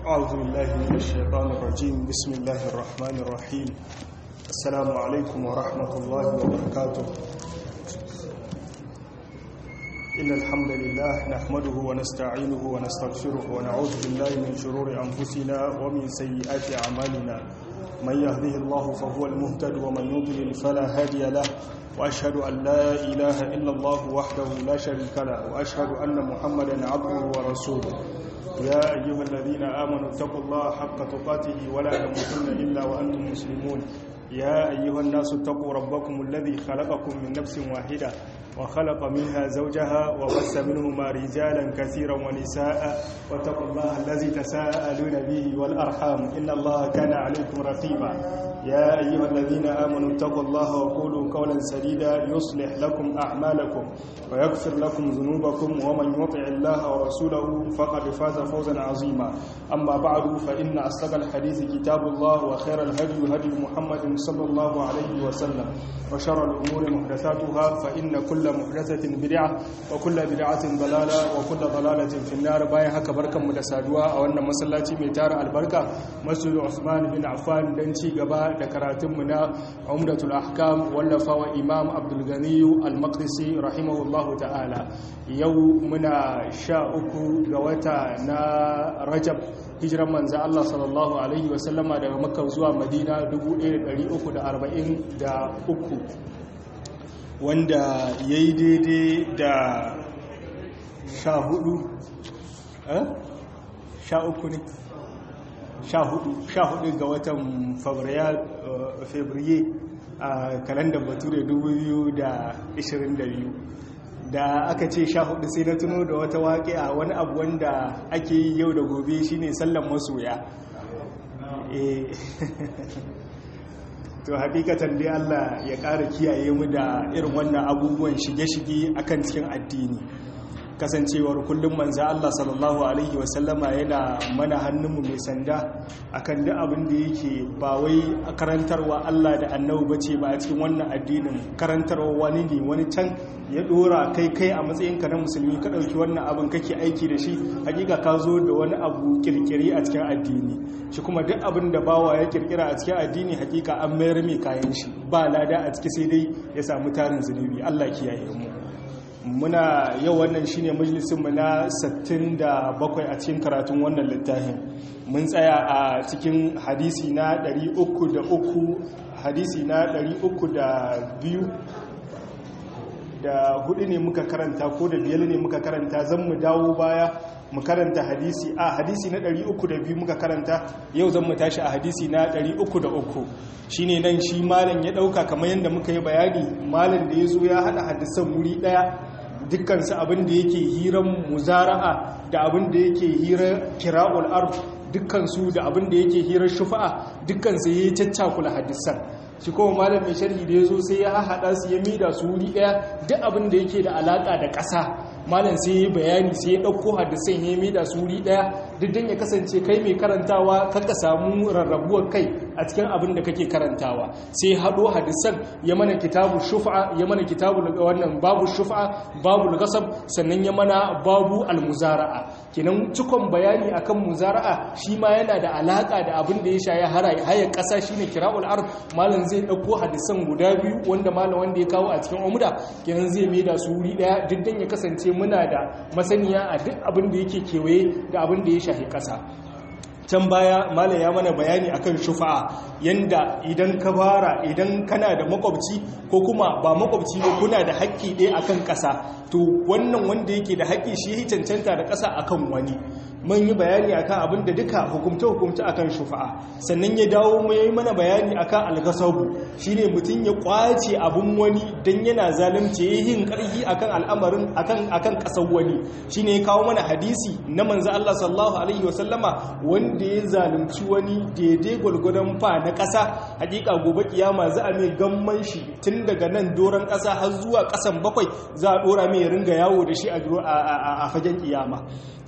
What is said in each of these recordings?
أعوذ بالله من الشيطان الرجيم بسم الله الرحمن الرحيم السلام عليكم ورحمة الله وبركاته إن الحمد لله نحمده ونستعينه ونستغفره ونعوذ بالله من شرور أنفسنا ومن سيئات أعمالنا من يهده الله فهو المهتد ومن يضلل فلا هادي له وأشهد أن لا إله إلا الله وحده لا شريك له وأشهد أن محمدا عبده ورسوله يا أيها الذين آمنوا اتقوا الله حق تقاته ولا تموتن إلا وأنتم مسلمون يا أيها الناس اتقوا ربكم الذي خلقكم من نفس واحدة وخلق منها زوجها وبث منهما رجالا كثيرا ونساء واتقوا الله الذي تساءلون به والأرحام إن الله كان عليكم رقيبا يا أيها الذين آمنوا اتقوا الله وقولوا قولا سديدا يصلح لكم أعمالكم ويغفر لكم ذنوبكم ومن يطع الله ورسوله فقد فاز فوزا عظيما أما بعد فإن أصدق الحديث كتاب الله وخير الهدي هدي محمد صلى الله عليه وسلم وشر الأمور محدثاتها فإن كل محدثة بدعة وكل بدعة ضلالة وكل ضلالة في النار باين هكا بركة متسادوا أو أن مسلاتي ميتار البركة مسجد عثمان بن عفان دنشي قبا دكراتمنا عمدة الأحكام واللفا وإمام عبد الغني المقدسي رحمه الله تعالى يومنا شاءكو قوتا نا رجب hijiran manzo Allah sallallahu alaihi wasallama daga Makka zuwa Madina 1343 wanda yayi daidai da 14 eh 13 ne 14 ga watan Fabrairu a kalandar Bature 2022 da aka ce sha hudu sai na tuno da wata waƙe a wani abu wanda ake yi yau da gobe shine sallan masoya to hakikatan dai Allah ya ƙara kiyaye mu da irin wannan abubuwan shige-shige akan cikin addini kasancewar kullum manza Allah sallallahu Alaihi wasallama yana mana hannunmu mai sanda akan duk abin da yake ba wai karantarwa Allah da annabu bace ba a cikin wannan addinin karantarwa wani ne wani can ya dora kai kai a matsayinka na musulmi ka ɗauki wannan abin kake aiki da shi hakika ka zo da wani abu kirkiri a cikin addini shi kuma duk abin da bawa ya kirkira a cikin addini hakika an mayar mai kayan shi ba lada a ciki sai dai ya samu tarin zunubi Allah kiyaye mu muna yau wannan shine majalisinmu na 67 a cikin karatun wannan littafin mun tsaya a cikin hadisi na 303 hadisi na 302 da hudu ne muka karanta ko da biyar ne muka karanta zan mu dawo baya mu karanta hadisi a hadisi na 302 muka karanta yau zan mu tashi a hadisi na 303 shine nan shi malam ya dauka kamar yadda muka yi bayani malam da ya zo ya hada hadisan wuri daya dukkansu abin da yake hiran muzara'a da abin da yake hira kira'ul arf dukkansu da abin da yake hirar shufa'a dukkansu ya yi caccakula hadisan shi kuma malam mai sharhi da ya zo sai ya haɗa su ya mida su wuri ɗaya duk abin da yake da alaƙa da ƙasa malam sai ya bayani sai ya ɗauko hadisan ya mida su wuri ɗaya duk don ya kasance kai mai karantawa kaka samu rarrabuwar kai a cikin abin da kake karantawa sai haɗo hadisan ya mana kitabu shufa ya mana kitabu wannan babu shufa babu gasab sannan ya mana babu almuzara'a kenan cikon bayani akan muzara'a shi ma yana da alaƙa da abin da ya sha ya haya ƙasa shine kira'ul ard malam zai ɗauko hadisan guda biyu wanda malam wanda ya kawo a cikin umuda kenan zai mai da su wuri ɗaya duk dan ya kasance muna da masaniya a duk abin da yake kewaye da abin da ya shahi ƙasa can baya malam ya mana bayani akan shufa'a yanda idan ka fara idan kana da makwabci ko kuma ba makwabci ba kuna da haƙƙi ɗaya akan ƙasa to wannan wanda yake da haƙƙi shi ya cancanta da ƙasa akan wani mun yi bayani akan abin da duka hukumce-hukumce akan shufa'a sannan ya dawo mu yi mana bayani akan algasabu shine mutum ya kwace abin wani dan yana zalunci ya yin ƙarfi akan al'amarin akan akan ƙasar wani shine ya kawo mana hadisi na manzo Allah sallallahu alaihi wasallama wanda ya zalunci wani daidai gwalgwadon fa na ƙasa hakika gobe kiyama za a mai gamman shi tun daga nan doron ƙasa har zuwa ƙasan bakwai za a dora mai ringa yawo da shi a fagen kiyama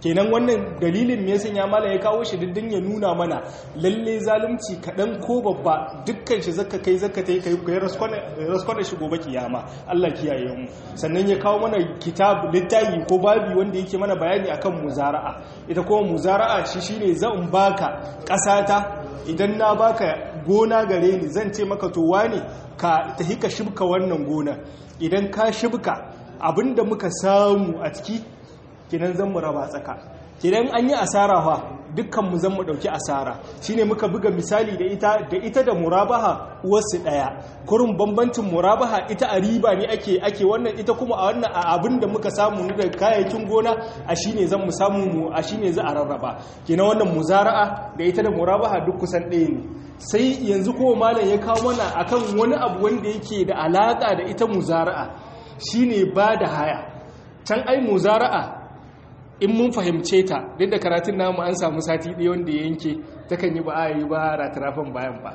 kenan wannan dalilin me yasa ya mala ya kawo shi diddin ya nuna mana lalle zalunci kaɗan ko babba dukkan shi zaka kai zaka tai kai kai raskwana shi gobe kiyama Allah kiyaye mu sannan ya kawo mana kitab littafi ko babi wanda yake mana bayani akan muzara'a ita kuma muzara'a shi shine zan baka ƙasata idan na baka gona gare ni zan ce maka to wane ka tahi ka shibka wannan gona idan ka shibka abinda muka samu a ciki kinan zan mu raba tsaka kidan an yi asara fa dukkan mu zan mu dauki asara shine muka buga misali da ita da ita da murabaha uwarsu daya kurun bambancin murabaha ita a riba ne ake ake wannan ita kuma a wannan a abin da muka samu ne daga kayayyakin gona a shine zan mu samu mu a shine za a rarraba kina wannan muzara'a da ita da murabaha duk kusan ɗaya ne sai yanzu kuma malam ya kawo mana akan wani abu wanda yake da alaka da ita muzara'a shine ba da haya can ai muzara'a in mun fahimce ta duk da karatun namu an samu sati ɗaya wanda ya yanke ta kan yi ba a yi ba ratarafin bayan ba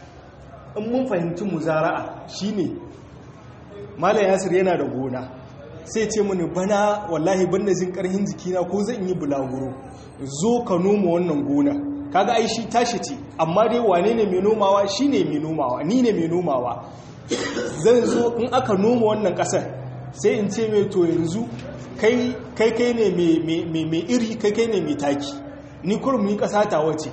in mun fahimci muzara'a shine malam yasir yana da gona sai ce mini bana wallahi banda jin karhin jikina ko zan yi bulaguro zo ka noma wannan gona kaga ai shi tashi ce amma dai wane ne mai nomawa shine mai nomawa ni ne mai nomawa zan zo in aka noma wannan kasar sai in ce mai to yanzu kai kai ne mai iri kai kai ne mai taki ni kurum ni kasa ta wace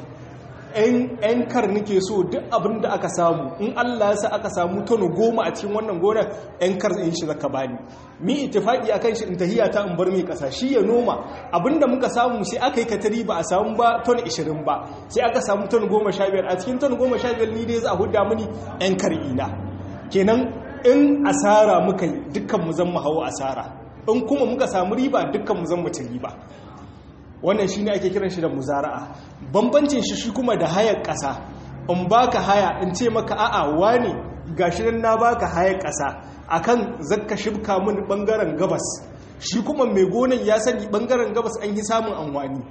yan kar nake so duk abin da aka samu in Allah ya sa aka samu tono goma a cikin wannan gonar yan kar in shi zaka bani mi ittifaqi akan shi in tahiya ta in bar mai kasa shi ya noma abinda muka samu sai aka yi katari ba a samu ba ton 20 ba sai aka samu ton 15 a cikin ton 15 ni dai za a hudda mini yan kar ina kenan in asara muka yi dukkan mu zan mu hawo asara in kuma muka samu riba dukkan mu zan mutu riba wannan shi ne ake kiran shi da muzara'a bambancin shi shi kuma da hayar ƙasa in baka haya in ce maka a'a wani gashi nan na baka hayar ƙasa akan zakka shibka mun bangaren gabas shi kuma mai gonan ya sani bangaren gabas an yi samun amfani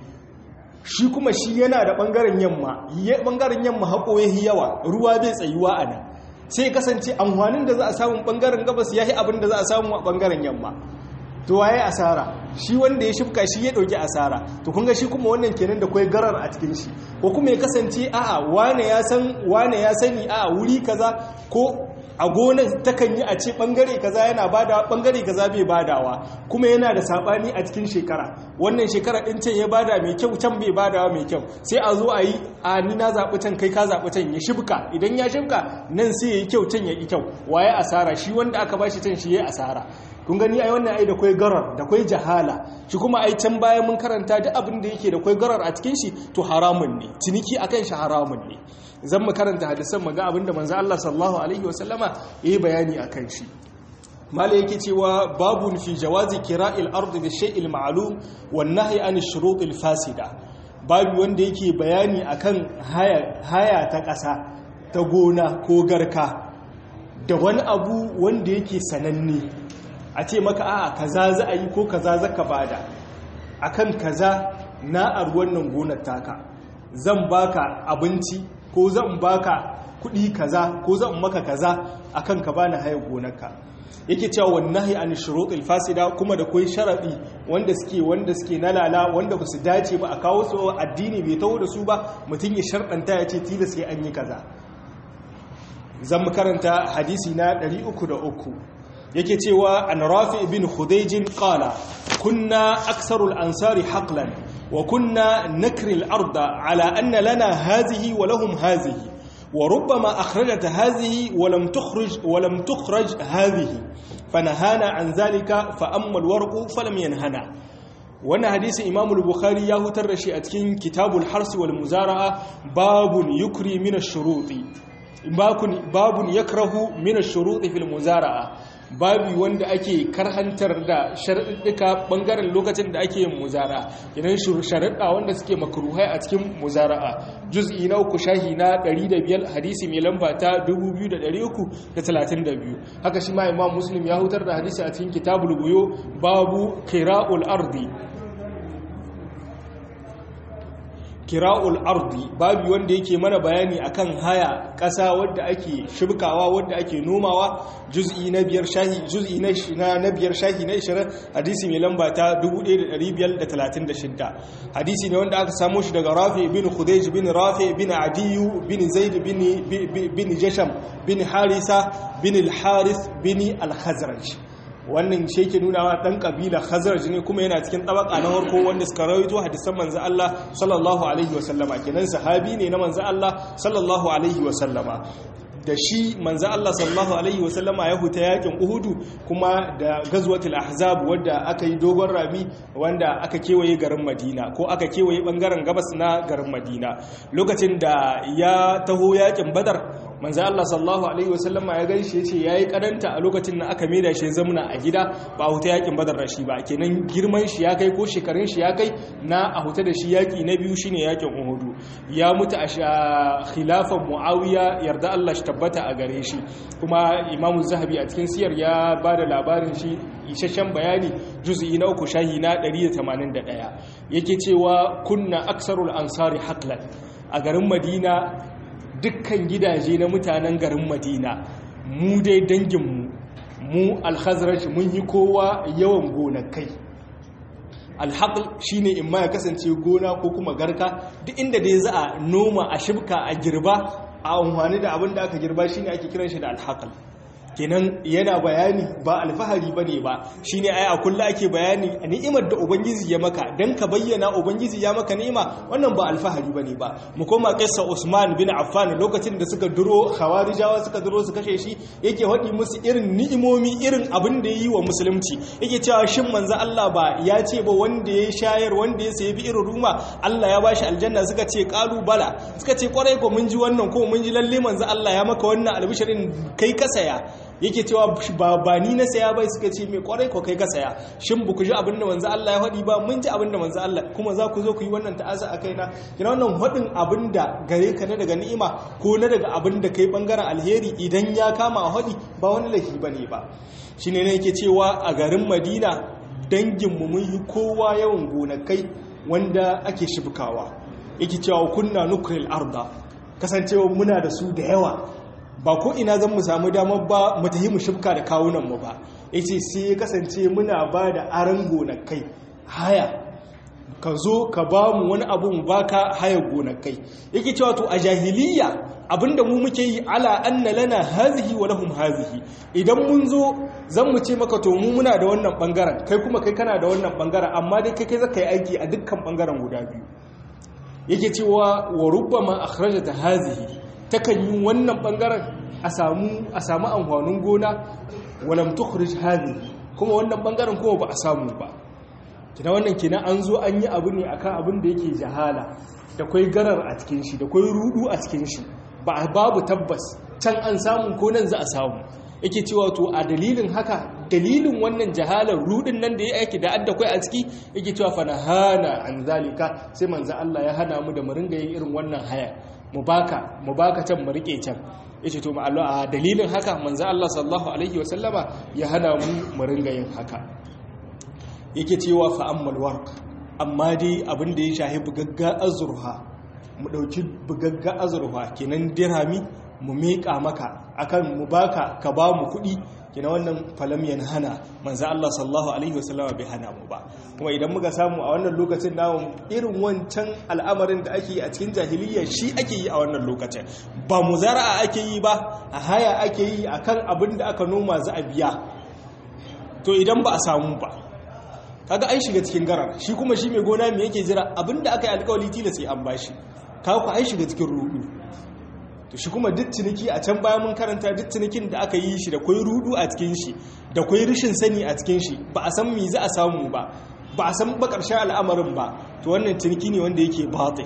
shi kuma shi yana da bangaren yamma bangaren yamma haƙo yahi yawa ruwa bai tsayuwa a nan sai kasance amfanin da za a samu bangaren gabas yahi abin da za a samu a bangaren yamma to waye asara shi wanda ya shifka shi ya dauki asara to kun ga shi kuma wannan kenan da kai garar a cikin shi ko kuma ya kasance a'a wane ya san wane ya sani a'a wuri kaza ko a gonar takan yi a ce bangare kaza yana badawa bangare kaza bai badawa kuma yana da sabani a cikin shekara wannan shekara din can ya bada mai kyau can bai badawa mai kyau sai a zo a yi a ni na zaɓi can kai ka zaɓi can ya shibka idan ya shibka nan sai ya yi kyau can ya yi kyau waye asara shi wanda aka bashi can shi ya asara kun gani ai wannan ai da kwai garar da kwai jahala shi kuma ai can bayan mun karanta duk abin da yake da kwai garar a cikin shi to haramun ne ciniki akan shi haramun ne zan mu karanta hadisan mu ga abin da manzo Allah sallallahu alaihi wasallama yayi bayani akan shi mala yake cewa babun fi jawazi kira'il ard bi shay'il ma'lum wan nahyi an ash-shurut al-fasida babu wanda yake bayani akan haya haya ta ƙasa ta gona ko garka da wani abu wanda yake sananne a ce maka a kaza za a yi ko kaza za ka bada akan kaza na a wannan gonar taka zan baka abinci ko zan baka kudi kaza ko zan maka kaza akan ka bani hayar gonarka yake cewa wallahi an shurutul fasida kuma da kai sharadi wanda suke wanda suke nalala wanda ba su dace ba a kawo su addini bai tawo da su ba mutum ya sharɗanta ya ce tilas sai an yi kaza zan mu karanta hadisi na 303 yake cewa an rafi ibn khudayjin qala kunna aksarul ansari haqlan wa kunna nakri al-arda ala anna lana hadhihi wa lahum hadhihi wa rubbama akhrajat hadhihi wa lam tukhrij wa lam tukhraj hadhihi fanahana an zalika fa amma al-warqu falam yanhana wannan hadisi imam al-bukhari ya hutar da shi a cikin kitabul harsi wal muzara'a babun yukri min ash-shuruti babun yakrahu min ash-shuruti fil muzara'a babi wanda ake karhantar da sharaɗuka ɓangaren lokacin da ake yin muzara idan sharaɗa wanda suke makaruhai a cikin muzara'a juz'i na uku shahi na 105 hadisi mai lamba ta 2332 haka shi ma imam muslim ya hutar da hadisi a cikin kitabul buyo babu kira'ul ardi kira'ul ardi babu wanda yake mana bayani akan haya ƙasa wadda ake shibkawa wadda ake nomawa juz'i na biyar shahi juz'i na na biyar shahi na 20 hadisi mai lamba ta 1536 hadisi ne wanda aka samo shi daga Rafi bin Khudayj bin Rafi bin Adiyu bin Zaid bin bin Jasham bin Harisa bin al-Harith bin al-Khazraj wannan shi yake nuna wa dan kabila khazraj ne kuma yana cikin tabaka na farko wanda suka rawaito hadisan manzo Allah sallallahu alaihi wa sallama kenan sahabi ne na manzo Allah sallallahu alaihi wa sallama da shi manzo Allah sallallahu alaihi wa sallama ya huta yakin Uhudu kuma da gazwatul ahzab wanda aka yi dogon rami wanda aka kewaye garin Madina ko aka kewaye bangaren gabas na garin Madina lokacin da ya taho yakin Badar manzo Allah sallallahu alaihi wasallama ya gaishe yace yayi kadanta a lokacin da aka maida shi zamuna a gida ba a huta yakin badar da shi ba kenan girman shi ya kai ko shekarun shi ya kai na a huta da shi yaki na biyu shine yakin uhudu ya mutu a khilafan muawiya yarda Allah shi tabbata a gare shi kuma imam zahabi a cikin siyar ya bada labarin shi isasshen bayani juz'i na uku shahi na 181 yake cewa kunna aksarul ansari haqlan a garin madina dukkan gidaje na mutanen garin madina mu dai danginmu mu alhazraj mun yi kowa yawan gonakai alhaƙul shi ne in ma ya kasance gona ko kuma garka duk inda dai za a noma a shibka a girba a amfani da abin da aka girba shi ne ake kiran shi da alhaƙul kenan yana bayani ba alfahari ba ne ba shi ne ai a kulla ake bayani a ni'imar da ubangiji ya maka don ka bayyana ubangiji ya maka ni'ima wannan ba alfahari ba ne ba mu koma kissa usman bin affan lokacin da suka duro khawarijawa suka duro su kashe shi yake haɗi musu irin ni'imomi irin abin da ya yi wa musulunci yake cewa shin manzo Allah ba ya ce ba wanda ya shayar wanda ya sayi bi irin ruma Allah ya bashi aljanna suka ce qalu bala suka ce kwarai ko mun ji wannan ko mun ji lalle manzo Allah ya maka wannan albishirin kai ka saya yake cewa ba ba ni na saya bai suka ce mai kwarai ko kai ka saya shin ba ku ji abinda manzo Allah ya faɗi ba mun ji abinda manzo Allah kuma za ku zo ku yi wannan ta'aza a kaina kina wannan faɗin abinda gare ka na daga ni'ima ko na daga abinda kai bangaren alheri idan ya kama a faɗi ba wani laifi bane ba shine ne yake cewa a garin Madina dangin mu mun yi kowa yawan gonakai wanda ake shibkawa yake cewa kunna nukril arda kasancewa muna da su da yawa ba ko ina zan mu samu damar ba mu tafi mu shifka da kawunan mu ba yace sai ya kasance muna ba da aran gonakai haya ka zo ka ba mu wani abu mu baka haya gonakai yake cewa to a jahiliya abinda mu muke yi ala anna lana hazihi wa lahum hazihi idan mun zo zan mu ce maka to mu muna da wannan bangaren kai kuma kai kana da wannan bangaren amma dai kai kai zaka yi aiki a dukkan bangaren guda biyu yake cewa wa rubbama akhrajata hazihi takan yi wannan bangaren a samu a samu amfanin gona walam tukhrij hadhihi kuma wannan bangaren kuma ba a samu ba kina wannan kina an zo an yi abu ne akan abin da yake jahala da kai garar a cikin shi da kai rudu a cikin shi ba babu tabbas can an samu ko nan za a samu yake cewa to a dalilin haka dalilin wannan jahalar rudin nan da ya aiki da adda kai a ciki yake cewa fa nahana an zalika sai manzo Allah ya hana mu da mu ringa yin irin wannan haya mu baka mu baka can mu rike can yace to ma'allu a dalilin haka manzo Allah sallallahu alaihi wasallama ya hana mu mu ringa yin haka yake cewa fa ammal warq amma dai abin da ya shahi bugagga azurha mu dauki bugagga azurha kenan dirhami mu miƙa maka akan mu baka ka ba mu kuɗi kina wannan falam hana manzo Allah sallallahu alaihi wasallama bai hana mu ba kuma idan muka samu a wannan lokacin namu irin wancan al'amarin da ake yi a cikin jahiliya shi ake yi a wannan lokacin ba muzara'a ake yi ba a haya ake yi akan abin da aka noma za a biya to idan ba a samu ba kaga an shiga cikin garar shi kuma shi mai gona me yake jira abin da aka yi alkawali tilas sai an bashi kaga ku an shiga cikin rudu to shi kuma duk ciniki a can bayan mun karanta duk cinikin da aka yi shi da kwai rudu a cikin shi da kwai rishin sani a cikin shi ba a san me za a samu ba ba a san ba ƙarshen al'amarin ba to wannan ciniki ne wanda yake batil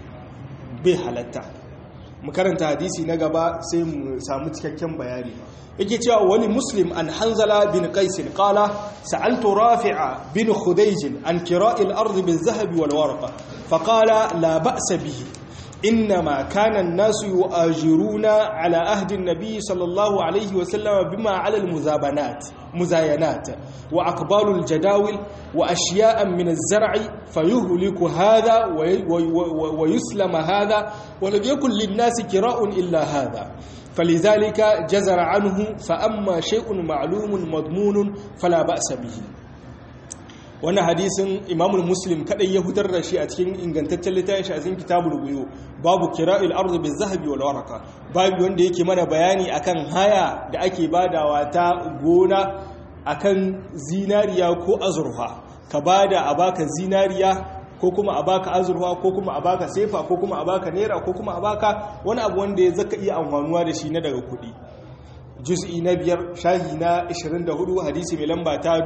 bai halatta mu karanta hadisi na gaba sai mu samu cikakken bayani yake cewa wani muslim an hanzala bin qais qala sa'altu rafi'a bin khudayj an kira'il ardi bil zahabi wal warqa fa qala la ba'sa bihi إنما كان الناس يؤاجرون على عهد النبي صلى الله عليه وسلم بما على المزابنات مزاينات وأقبال الجداول وأشياء من الزرع فيهلك هذا ويسلم هذا ولم يكن للناس كراء إلا هذا فلذلك جزر عنه فأما شيء معلوم مضمون فلا بأس به wannan hadisin imamul muslim kadai ya hutar da shi a cikin ingantaccen littafin shi a cikin kitabul buyu babu kira'il ardi bil zahabi wal waraka babu wanda yake mana bayani akan haya da ake badawa ta gona akan zinariya ko azurfa ka bada a baka zinariya ko kuma a baka azurfa ko kuma a baka sefa ko kuma a baka naira ko kuma a baka wani abu wanda ya zaka iya amfanuwa da shi na daga kuɗi juz'i na biyar shahi na 24 hadisi mai lamba ta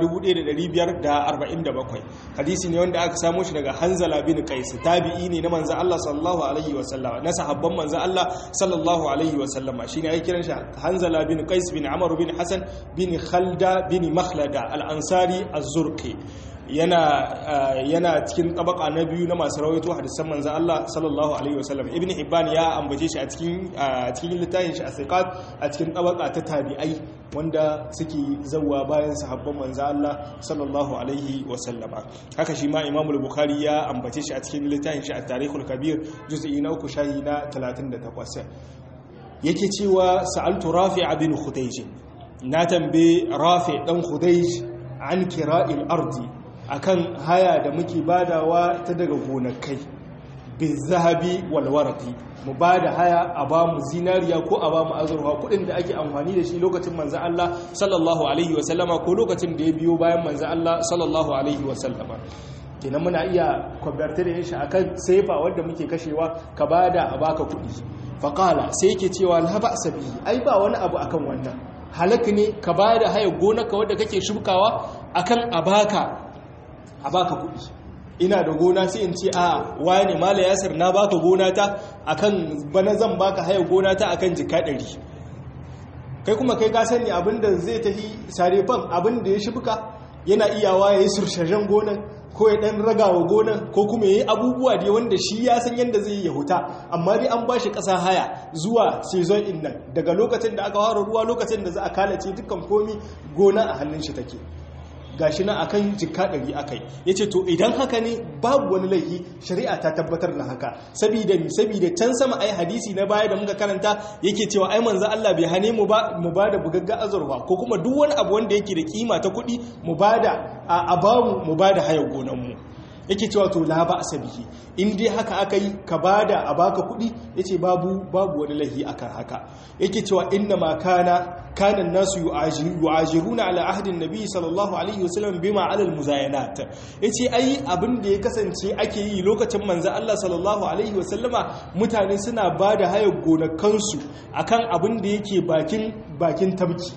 1547 hadisi ne wanda aka samo shi daga hanzala bin qais tabi'i ne na manzo Allah sallallahu alaihi wasallam na sahabban manzo Allah sallallahu alaihi wasallam shine ai kiran shi hanzala bin qais bin amr bin hasan bin khalda bin makhlada al-ansari az-zurqi yana yana cikin tabaka na biyu na masu rawaito hadisan manzon Allah sallallahu alaihi wasallam ibn hibban ya ambace shi a cikin a cikin littafin shi asiqat a cikin tabaka ta tabi'ai wanda suke zawwa bayan sahabban manzon Allah sallallahu alaihi wasallama haka shi ma imam al-bukhari ya ambace shi a cikin littafin shi at-tarikhul kabir juz'i na uku shahi na 38 yake cewa sa'altu rafi' bin khudayj na tambaye rafi' dan khudayj an kira'il ardi akan haya da muke badawa ta daga gonakai bin zahabi walwarati mu ba da haya a ba mu zinariya ko a ba mu azurfa kudin da ake amfani da shi lokacin manzan Allah sallallahu alaihi wasallama ko lokacin da ya biyo bayan manzan Allah sallallahu alaihi wasallama kenan muna iya kwabarta da shi akan saifa wanda muke kashewa ka ba da a baka kudi faƙala sai yake cewa la ba sabi ai ba wani abu akan wannan halaka ne ka ba da haya gonaka wadda kake shukawa akan a baka a baka kuɗi ina da gona sai in ce a wani mala yasir na baka gona ta akan bana zan baka haya gona ta akan jika ɗari kai kuma kai ka sani abinda zai tafi sarefan abinda ya shibka yana iyawa ya yi surshajen gonan ko ya ɗan ragawa gonan ko kuma ya yi abubuwa da wanda shi ya san yadda zai yi ya huta amma dai an ba shi ƙasa haya zuwa sezon in nan daga lokacin da aka fara ruwa lokacin da za a kalace dukkan komi gona a hannun shi take gashi na akan jikka ɗari akai ya ce to idan haka ne babu wani laifi shari'a ta tabbatar da haka sabida mi sabida can sama ai hadisi na baya da muka karanta yake cewa ai manzo Allah bai hane mu ba mu bada bugagga azurfa ko kuma duk wani abu wanda yake da kima ta kuɗi mu bada a bamu mu bada hayar gonan mu yake cewa to la ba asabihi in dai haka aka yi ka bada a baka kuɗi yace babu babu wani lahi akan haka yake cewa inna ma kana kana nasu yu'ajiruna ala ahdin nabi sallallahu alaihi wasallam bima ala almuzayanat yace ai abin da ya kasance ake yi lokacin manzo Allah sallallahu alaihi wasallama mutane suna bada hayar gonakansu akan abin da yake bakin bakin tabki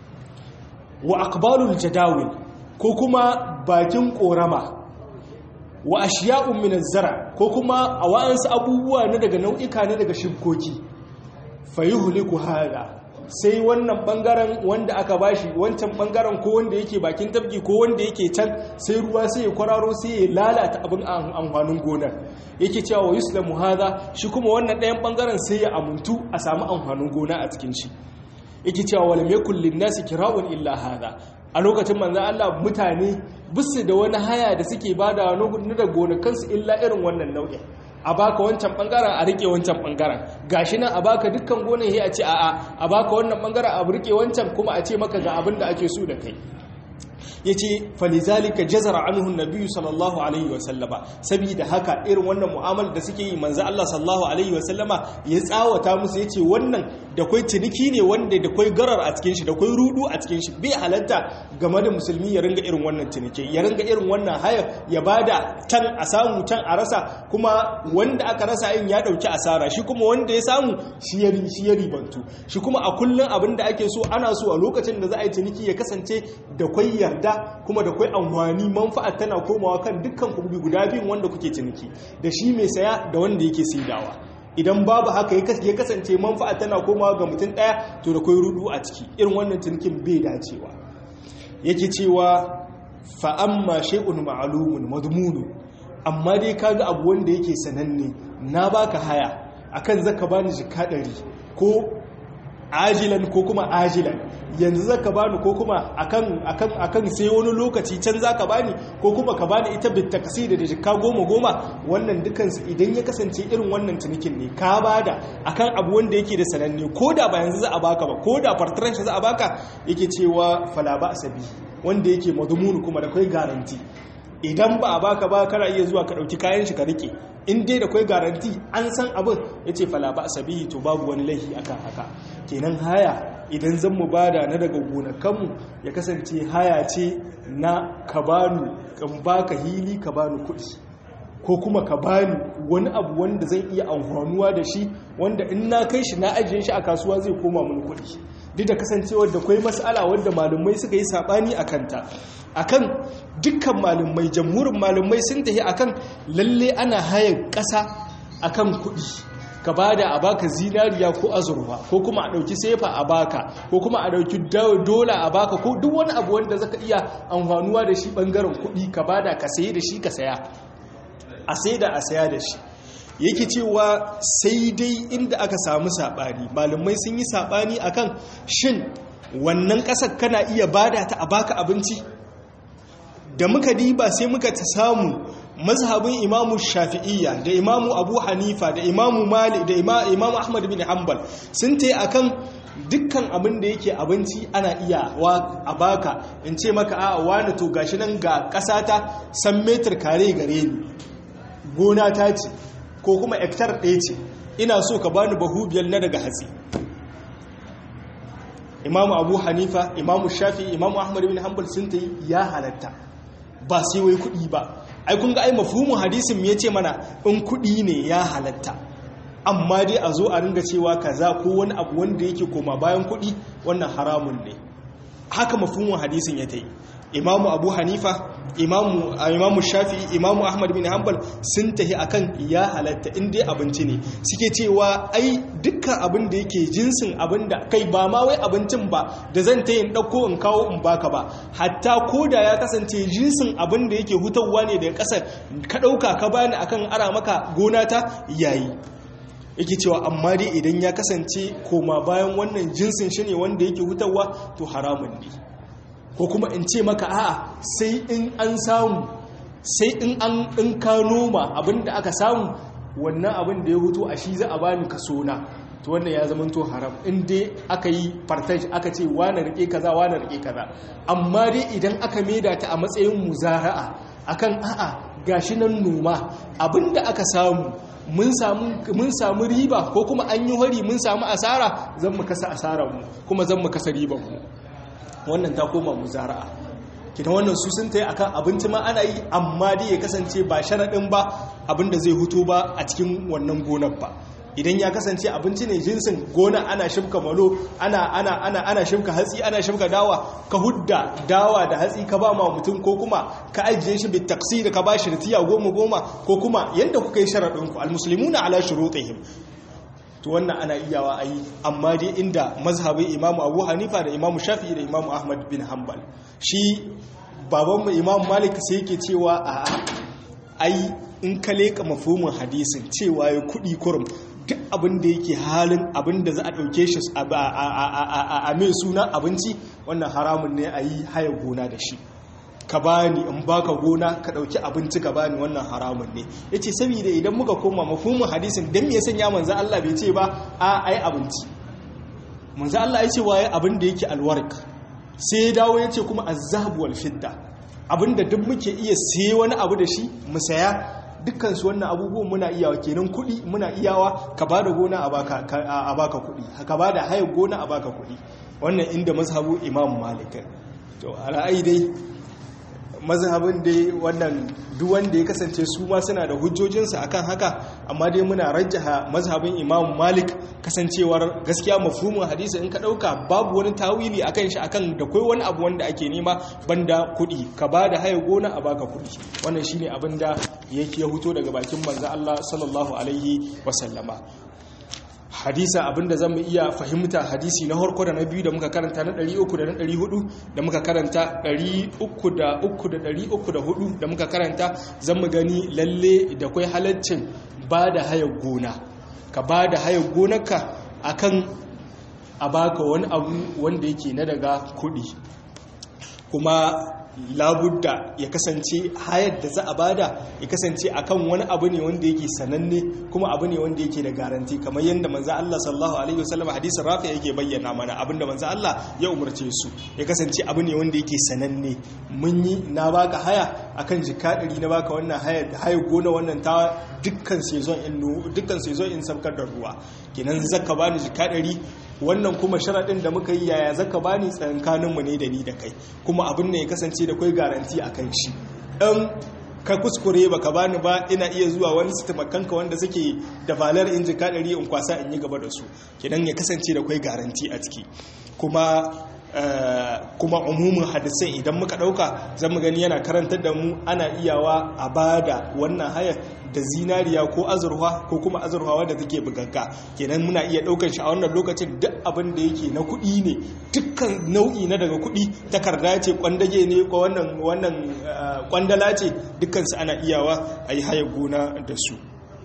wa aqbalul jadawil ko kuma bakin korama wa ashiya'un min zara ko kuma a wa'ansu abubuwa na daga nau'ika na daga shibkoki fayuhliku hada sai wannan bangaren wanda aka bashi wancan bangaren ko wanda yake bakin tabki ko wanda yake can sai ruwa sai ya kwararo sai ya lalata abin amfanin gonar yake cewa wa yuslamu hada shi kuma wannan ɗayan bangaren sai ya amuntu a samu amfanin gona a cikin shi yake cewa walam yakul lin-nasi kira'un illa hada a lokacin manzan Allah mutane bisu da wani haya da suke bada na da gonakansu illa irin wannan nau'in a baka wancan bangaren a rike wancan bangaren gashi nan a baka dukkan gonan a ce a'a a baka wannan bangaren a rike wancan kuma a ce maka ga abin da ake so da kai ya ce falizalika jazara anhun nabiyu sallallahu alaihi wasallama saboda haka irin wannan mu'amal da suke yi manzo Allah sallallahu alaihi wasallama ya tsawata musu ya ce wannan da kwai ciniki ne wanda da kwai garar a cikin shi da kwai rudu a cikin shi bai halatta game da musulmi ya ringa irin wannan ciniki ya ringa irin wannan haya ya bada can a samu can a rasa kuma wanda aka rasa yin ya dauki asara shi kuma wanda ya samu shi ya shi ya ribantu shi kuma a kullun abin da ake so ana so a lokacin da za a yi ciniki ya kasance da kwai yarda kuma da kwai amfani manfa'ar tana komawa kan dukkan kubi guda biyun wanda kuke ciniki da shi mai saya da wanda yake saidawa idan babu haka ya kasance manfa'a tana komawa ga mutum ɗaya to da kwai rudu a ciki irin wannan cinikin bai dacewa yake cewa fa'amma shay'un ma'lumun madmunu amma dai kaga abu wanda yake sananne na baka haya akan zaka bani jika ɗari ko ajilan ko kuma ajilan yanzu zaka bani ko kuma akan akan akan sai wani lokaci can zaka bani ko kuma ka bani ita bit taksida da jikka goma goma wannan dukan su idan ya kasance irin wannan cinikin ne ka bada akan abu wanda yake da sananne ko da ba yanzu za a baka ba ko da fartran shi za a baka yake cewa fala ba asabi wanda yake madmunu kuma da kai garanti idan ba a baka ba kana iya zuwa ka dauki kayan shi ka rike in dai da kai garanti an san abin yace fala ba asabi to babu wani laifi akan haka kenan haya idan zan mu bada na daga gonakanmu ya kasance haya ce na ka bani kan baka hili ka bani kuɗi ko kuma ka bani wani abu wanda zan iya amfanuwa da shi wanda in na kai shi na ajiye shi a kasuwa zai koma mun kuɗi duk da kasancewar da kwai mas'ala wanda malumai suka yi sabani a kanta akan dukkan malumai jamhurin malumai sun tafi akan lalle ana hayan ƙasa akan kuɗi ka bada a baka zinariya ko azurfa ko kuma a ɗauki sefa a baka ko kuma a ɗauki dola a baka ko duk wani abu wanda zaka iya amfanuwa da shi ɓangaren kuɗi ka bada ka saye da shi ka saya a sai da a saya da shi yake cewa sai dai inda aka samu saɓani malamai sun yi saɓani akan shin wannan ƙasar kana iya bada ta a baka abinci da muka diba sai muka ta samu mazhabin imamu shafi'iyya da imamu abu hanifa da imamu mali da imamu ahmad bin hanbal sun ta akan dukkan abin da yake abinci ana iya wa a baka in ce maka a wani to gashi nan ga ƙasata san metar kare gare ni gona ta ce ko kuma hektar ɗaya ce ina so ka bani bahu biyar na daga hatsi imamu abu hanifa imamu shafi imamu ahmad bin hanbal sun ta ya halatta ba sai wai kuɗi ba ai kun ga ai mafhumin hadisin me yace mana in kuɗi ne ya halatta amma dai a zo a ringa cewa kaza ko wani abu wanda yake koma bayan kuɗi wannan haramun ne haka mafhumin hadisin ya tayi imamu abu hanifa imamu imamu shafi imamu ahmad bin hanbal sun tahi akan ya halatta in dai abinci ne suke cewa ai dukkan abin da yake jinsin abin da kai ba ma wai abincin ba da zan ta yin ɗauko in kawo in baka ba hatta ko da ya kasance jinsin abin da yake hutawa ne daga ƙasar ka ɗauka ka bani akan ara maka gona ta yayi yake cewa amma dai idan ya kasance koma bayan wannan jinsin shi ne wanda yake hutawa to haramun ne ko kuma in ce maka a'a sai in an samu sai in an in ka noma abinda aka samu wannan abin da ya hutu a shi za a bani kaso na to wannan ya zama to haram in dai aka yi partage aka ce wane rike kaza wane rike kaza amma dai idan aka maida ta a matsayin muzara'a akan a'a gashi nan noma abinda aka samu mun samu riba ko kuma an yi hori mun samu asara zan mu kasa asararmu kuma zan mu kasa ribanmu wannan ta koma mu zara'a kina wannan su sun tayi akan abinci ma ana yi amma dai ya kasance ba sharaɗin ba abinda zai hutu ba a cikin wannan gonar ba idan ya kasance abinci ne jinsin gona ana shimka malo ana ana ana ana shimka hatsi ana shimka dawa ka hudda dawa da hatsi ka ba ma mutum ko kuma ka ajiye shi bit taqsir ka ba shi ritiya goma goma ko kuma yanda kuka yi sharadin ku almuslimuna ala shurutihim to wannan ana iyawa ayi amma dai inda mazhabin imamu abu hanifa da imamu shafi'i da imamu ahmad bin hanbal shi babanmu imamu malik sai yake cewa a ai in ka leka mafhumin hadisin cewa ya kudi kurum duk abin da yake halin abin da za a ɗauke shi a mai suna abinci wannan haramun ne a yi haya gona da shi ka bani in baka gona ka ɗauki abinci ka bani wannan haramun ne ya ce saboda idan muka koma mafumin hadisin don me sanya manzan Allah bai ce ba a ai abinci manzan Allah ya ce waye abin da yake alwarik sai ya dawo ya ce kuma azabu wal fidda abin da duk muke iya sai wani abu da shi mu saya dukkansu wannan abubuwan muna iyawa kenan kuɗi muna iyawa ka ba da gona a baka kuɗi ka ba da hayar gona a baka kuɗi wannan inda mazhabu imam malik to ala'ai dai mazhabin dai wannan duk wanda ya kasance su ma suna da hujjojinsu akan haka amma dai muna rajjaha mazhabin imam malik kasancewar gaskiya mafhumin hadisi in ka dauka babu wani tawili akan shi akan da kai wani abu wanda ake nema banda kuɗi ka ba da haya gona a baka kuɗi wannan shine abin da yake ya huto daga bakin manzo Allah sallallahu alaihi wasallama hadisa abinda zamu iya fahimta hadisi na harko da na biyu da muka karanta na 300 da na 400 da muka karanta 300 da 300 da 304 da muka karanta zamu gani lalle da kai halaccin ba da hayar gona ka ba da hayar gonarka akan a baka wani abu wanda yake na daga kudi kuma labudda ya kasance hayar da za a bada ya kasance akan wani abu ne wanda yake sananne kuma abu ne wanda yake da garanti kamar yadda manzo Allah sallallahu alaihi wasallam hadisin rafi yake bayyana mana abinda manzo Allah ya umarce su ya kasance abu ne wanda yake sananne mun yi na baka haya akan jika ɗari na baka wannan haya haya gona wannan ta dukkan season in dukkan season in sabkar da ruwa kenan zaka bani jika ɗari wannan kuma sharaɗin da muka yi yaya zaka bani tsankaninmu ne da ni da kai kuma abin ne ya kasance da kai garanti a kan shi ɗan ka kuskure baka bani ba ina iya zuwa wani su taimakanka wanda suke da valar in jika ɗari in kwasa in yi gaba da su kenan ya kasance da kai garanti a ciki kuma kuma umumin hadisai idan muka dauka zamu gani yana karantar da mu ana iyawa a bada wannan hayar da zinariya ko azurwa ko kuma azurwa wadda take bugagga kenan muna iya daukar shi a wannan lokacin duk abin da yake na kuɗi ne dukkan nau'i na daga kuɗi takarda ce kwandage ne ko wannan wannan kwandala ce dukkan su ana iyawa a yi hayar gona da su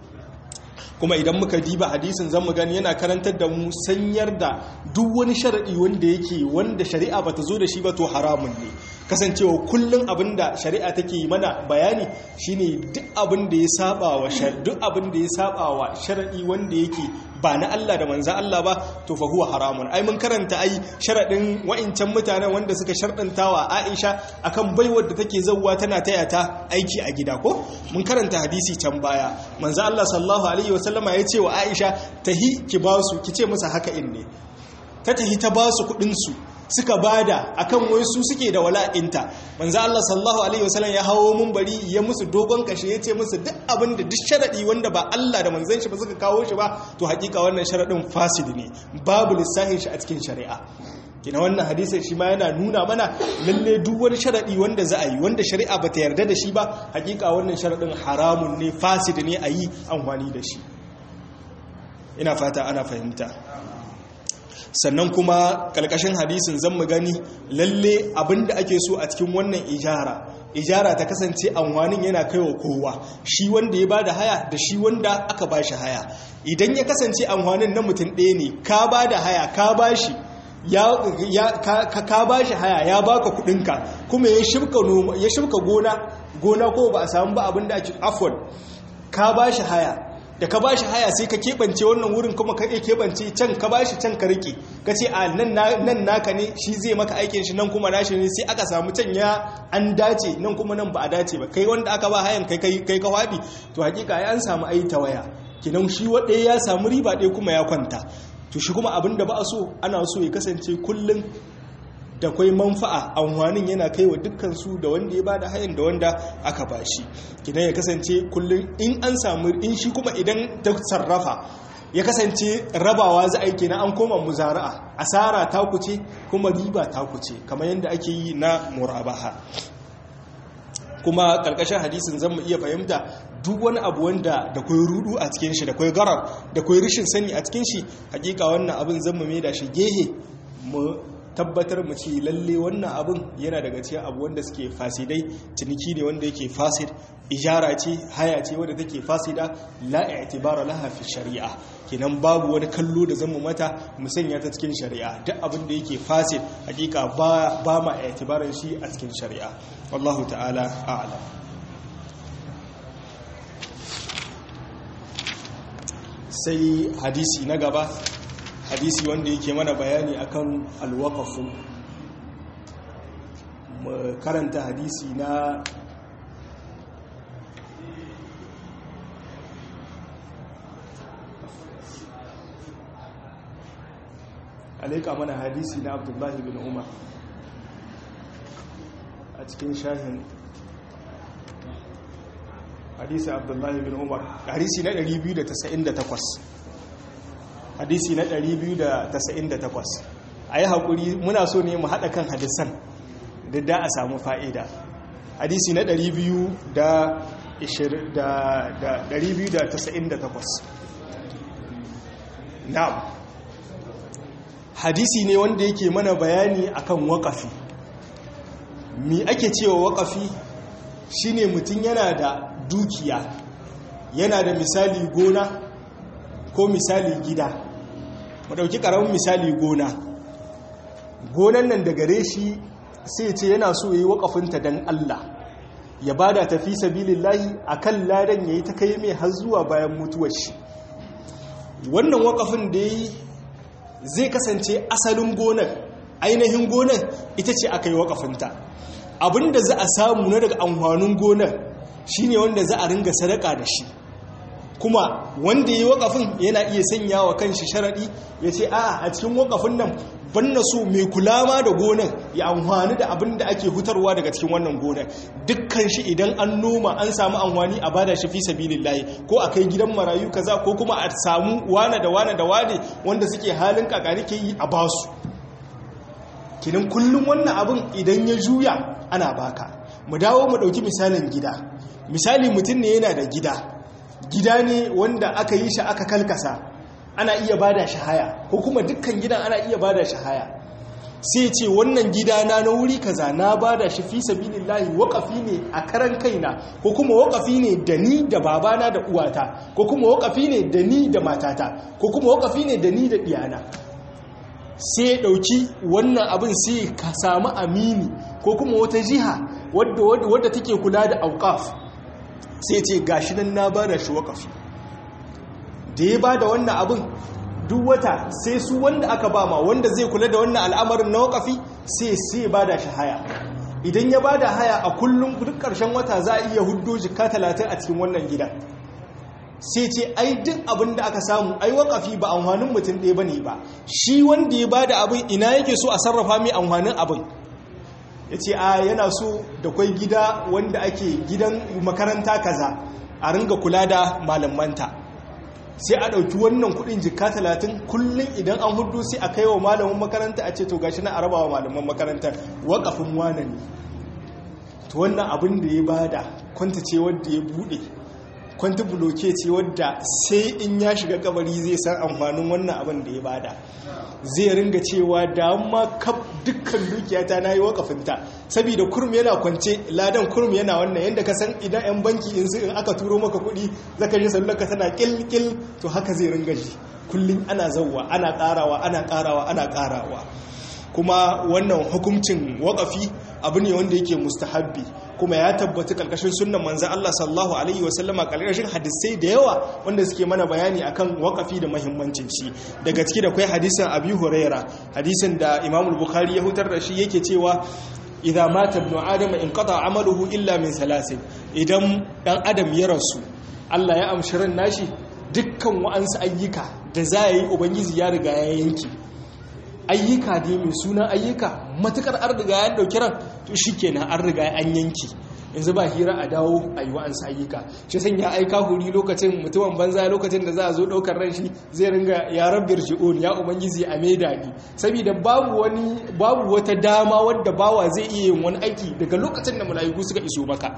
kuma idan muka diba hadisin zan mu gani yana karantar da mu sanyar da duk wani sharadi wanda yake wanda shari'a bata zo da shi ba to haramun ne kasancewa kullum abin da shari'a take mana bayani shine duk abin da ya saba wa duk abin da ya saba wa sharadi wanda yake ba na Allah da manzo Allah ba to fa huwa haramun ai mun karanta ai sharadin wa'incan mutanen wanda suka shardantawa Aisha akan baiwar da take zawwa tana taya ta aiki a gida ko mun karanta hadisi can baya manzo Allah sallallahu alaihi wasallama ya ce wa Aisha tahi ki ba su ki ce musu haka in ne ta tahi ta ba su kudin su suka bada akan wai su suke da wala'inta manzo Allah sallallahu alaihi wasallam ya hawo bari ya musu dogon kashe yace musu duk abin da duk sharadi wanda ba Allah da manzon shi ba suka kawo shi ba to hakika wannan sharadin fasid ne babu lissahin shi a cikin shari'a kina wannan hadisin shi ma yana nuna mana lalle duk wani sharadi wanda za a yi wanda shari'a ba ta yarda da shi ba hakika wannan sharadin haramun ne fasid ne a yi amfani da shi ina fata ana fahimta sannan kuma kalkashin hadisin zan mu gani lalle abinda ake so a cikin wannan ijara ijara ta kasance amfanin yana kaiwa kowa shi wanda ya bada haya da shi wanda aka bashi haya idan ya kasance amfanin na mutum ɗaya ne ka bada haya ka bashi ya ka bashi haya ya baka kudinka kuma ya shibka ya shibka gona gona ko ba a samu ba abinda ake afwan ka bashi haya da ka bashi haya sai ka keɓance wannan wurin kuma ka iya keɓance can ka bashi can ka rike ka ce a nan naka ne shi zai maka aikin shi nan kuma nashi ne sai aka samu can ya an dace nan kuma nan ba a dace ba kai wanda aka ba hayan kai kai ka waɗi to hakika ya an samu ayi ta waya kinan shi waɗaya ya samu riba ɗaya kuma ya kwanta to shi kuma abin da ba a so ana so ya kasance kullum da kwai manfa'a amfanin yana kai wa dukkansu da wanda ya bada hayan da wanda aka bashi kidan ya kasance kullum in an samu in shi kuma idan ta sarrafa ya kasance rabawa za a yi kenan an koma muzara'a asara ta kuce kuma riba ta kuce kamar yadda ake yi na murabaha kuma karkashin hadisin zan mu iya fahimta duk wani abu wanda da kwai rudu a cikin shi da kwai garar da kwai rishin sani a cikin shi hakika wannan abin zan mu mai da shi gehe mu tabbatar mu ce lalle wannan abin yana daga cikin abu wanda suke fasidai ciniki ne wanda yake fasid ijara ce haya ce wanda take fasida la i'tibara laha fi shari'a kenan babu wani kallo da zamu mata mu sanya ta cikin shari'a duk abin da yake fasid hakika ba ba ma i'tibaran shi a cikin shari'a wallahu ta'ala a'lam sai hadisi na gaba hadisi wanda yake mana bayani akan alwaqafu mu karanta hadisi na alaika mana hadisi na abdullahi bin umar a cikin shahin hadisi abdullahi bin umar hadisi na 298 hadisi na 298 a yi haƙuri muna so ne mu haɗa kan hadisan da da a samu fa'ida hadisi na 298 na'am hadisi ne wanda yake mana bayani akan waƙafi mi ake cewa waƙafi shine mutum yana da dukiya yana da misali gona ko misali gida mu ɗauki ƙaramin misali gona gonan nan da gare shi sai ce yana so ya yi waƙafinta don Allah ya bada tafi sabilillahi akan ladan yayi ta kai mai har zuwa bayan mutuwar shi wannan waƙafin da yi zai kasance asalin gonar ainihin gonar ita ce aka yi waƙafinta abinda za a samu na daga amfanin gonar shine wanda za a ringa sadaka da shi kuma wanda ya yi waƙafin yana iya sanya wa kanshi sharaɗi ya ce a a cikin waƙafin nan banna so mai kula ma da gonar ya amfani da abin da ake hutarwa daga cikin wannan gonar dukkan shi idan an noma an samu amfani a bada shi fi sabilillahi ko a kai gidan marayu kaza ko kuma a samu wane da wane da wane wanda suke halin kakari ke yi a basu kinan kullum wannan abin idan ya juya ana baka mu dawo mu dauki misalin gida misali mutum ne yana da gida gida ne wanda aka yi shi aka kalkasa ana iya bada shi haya ko kuma dukkan gidan ana iya bada shi haya sai ce wannan gida na na wuri kaza na bada shi fi sabilillahi waqafi ne a karan kaina ko kuma waqafi ne da ni da babana da uwata ko kuma waqafi ne da ni da matata ko kuma waqafi ne da ni da diyana sai dauki wannan abin sai ka samu amini ko kuma wata jiha wadda wadda take kula da auqaf sai ce gashi nan na bada shi waqafi da ya ba da wannan abin duk wata sai su wanda aka ba ma wanda zai kula da wannan al'amarin na wakafi sai sai ba da shi haya idan ya ba da haya a kullum duk ƙarshen wata za a iya huddo jika talatin a cikin wannan gida sai ce ai duk abin da aka samu ai wakafi ba amfanin mutum ɗaya ba ne ba shi wanda ya ba da abin ina yake so a sarrafa mai amfanin abin ya ce a yana so da kwai gida wanda ake gidan makaranta kaza a ringa kula da malamanta sai a ɗauki wannan kudin jika talatin kullum idan an hudu sai a kai wa malamin makaranta a ce to gashi na araba wa malaman makarantar wakafin wane ne to wannan abin da ya bada kwanta ce wadda ya bude kwanta buloke ce wadda sai in ya shiga kabari zai san amfanin wannan abin da ya bada zai ringa cewa da amma kaf dukkan dukiyata na yi wakafinta saboda kurum yana kwance ladan kurum yana wannan yadda ka san idan 'yan banki in su in aka turo maka kuɗi zaka ji sallarka tana kilkil to haka zai ringa ji kullum ana zauwa ana ƙarawa ana ƙarawa ana ƙarawa kuma wannan hukuncin wakafi abu ne wanda yake mustahabbi kuma ya tabbata karkashin sunnan manzan Allah sallallahu alaihi wasallama karkashin hadisai da yawa wanda suke mana bayani akan wakafi da mahimmancin shi daga ciki da kai hadisin Abi Huraira hadisin da Imam Bukhari ya hutar da shi yake cewa idza mata ibnu adam in qata amaluhu illa min salasin idan dan adam ya rasu Allah ya amshi ran nashi dukkan wa'ansu ayyuka da za yi ubangiji ya riga ya yanki ayyuka ne mai suna ayyuka matukar an riga ya dauki ran to shikenan an riga an yanki yanzu ba hira a dawo a yi wa'ansu ayyuka shi san ya aika huri lokacin mutumin banza lokacin da za a zo daukar ran shi zai ringa ya rabbir shi'un ya ubangiji a maida ni saboda babu wani babu wata dama wadda bawa zai iya yin wani aiki daga lokacin da mala'iku suka iso maka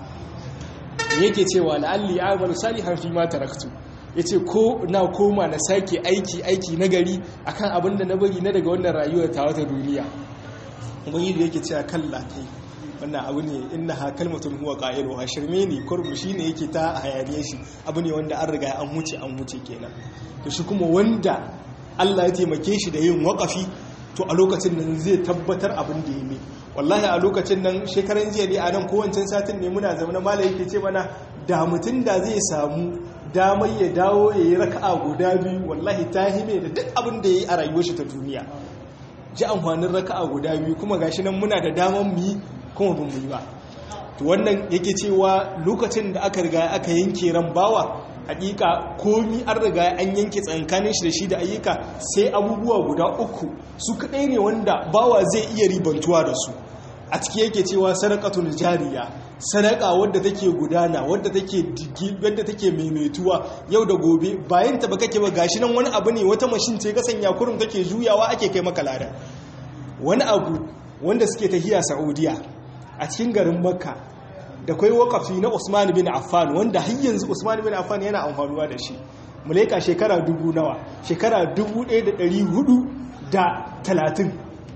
yake cewa la'alli a'malu salihan fi ma taraktu ya ce ko na koma na sake aiki aiki na gari akan abin da na bari na daga wannan rayuwar ta wata duniya ubangi da yake cewa kalla kai wannan abu ne inna ha kalmatun huwa qa'ilu ha shirme ne kurmu shine yake ta hayaniye shi abu ne wanda an riga an huce an huce kenan to shi kuma wanda Allah ya taimake shi da yin wakafi to a lokacin nan zai tabbatar abin da ya yi wallahi a lokacin nan shekaran jiya ne a nan kowancin satin ne muna zama mala yake ce mana da mutum da zai samu damar ya dawo ya yi raka'a guda biyu wallahi ta hime da duk abin da ya yi a rayuwar shi ta duniya ji amfanin raka'a guda biyu kuma gashi nan muna da damar mu yi kuma bin mu yi ba to wannan yake cewa lokacin da aka riga aka yanke ran bawa hakika komi an riga an yanke tsankanin shi da shi da ayyuka sai abubuwa guda uku su kadai ne wanda bawa zai iya ribantuwa da su a ciki yake cewa sadaqatul jariya sadaka wadda take gudana wadda take digi wadda take maimaituwa yau da gobe bayan ta ba kake ba gashi nan wani abu ne wata mashin ce ka sanya kurum take juyawa ake kai maka lada wani abu wanda suke tahiya Saudiya a cikin garin Makka da kai wakafi na Usman bin Affan wanda har yanzu Usman bin Affan yana amfanuwa da shi mu leka shekara dubu nawa shekara dubu ɗaya da ɗari hudu da talatin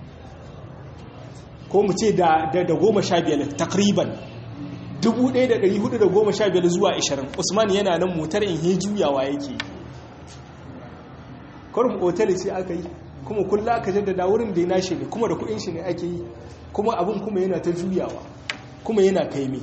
ko mu ce da goma sha biyar takriban 1415 zuwa 20 usman yana nan motar in he juyawa yake kwarin otal ce aka yi kuma kulla aka jaddada wurin da ya nashi ne kuma da kudin shi ne ake yi kuma abin kuma yana ta juyawa kuma yana kaimi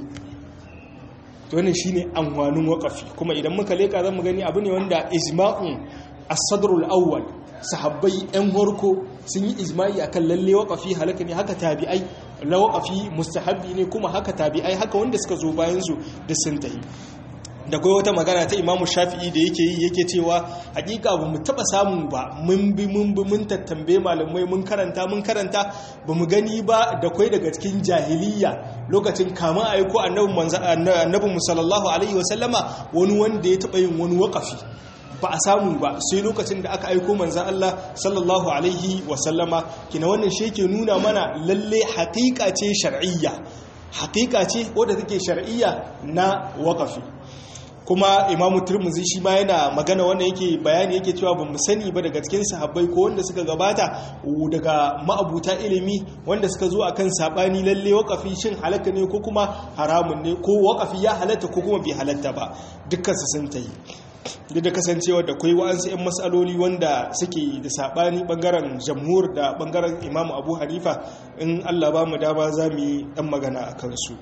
wannan shine amfanin wakafi kuma idan muka leka zan mu gani abu ne wanda ijma'un as-sadrul awwal sahabbai yan horko sun yi ijma'i akan lalle waqafi halaka ne haka tabi'ai la waqafi mustahabbi ne kuma haka tabi'ai haka wanda suka zo bayan su da sun tayi da kai wata magana ta Imam Shafi'i da yake yi yake cewa hakika ba mu taba samu ba mun bi mun bi mun tattambe malamai mun karanta mun karanta ba mu gani ba da kai daga cikin jahiliya lokacin kama aiko annabi manzo annabi sallallahu alaihi wasallama wani wanda ya taba yin wani waqafi ba a samu ba sai lokacin da aka aiko manzan Allah sallallahu alaihi wasallama kina wannan shi ke nuna mana lalle haƙiƙa ce shar'iyya haƙiƙa ce wadda take shar'iyya na waƙafi kuma imamu turmuzi shi ma yana magana wanda yake bayani yake cewa ba mu sani ba daga cikin sahabbai ko wanda suka gabata daga ma'abuta ilimi wanda suka zo akan sabani lalle wakafi shin halaka ne ko kuma haramun ne ko wakafi ya halatta ko kuma bai halatta ba dukkan su sun tayi duk da kasancewa da kwai wa'ansu 'yan matsaloli wanda suke da saɓani ɓangaren jamhur da ɓangaren imamu abu hanifa in allah ba mu dama za mu yi ɗan magana a kansu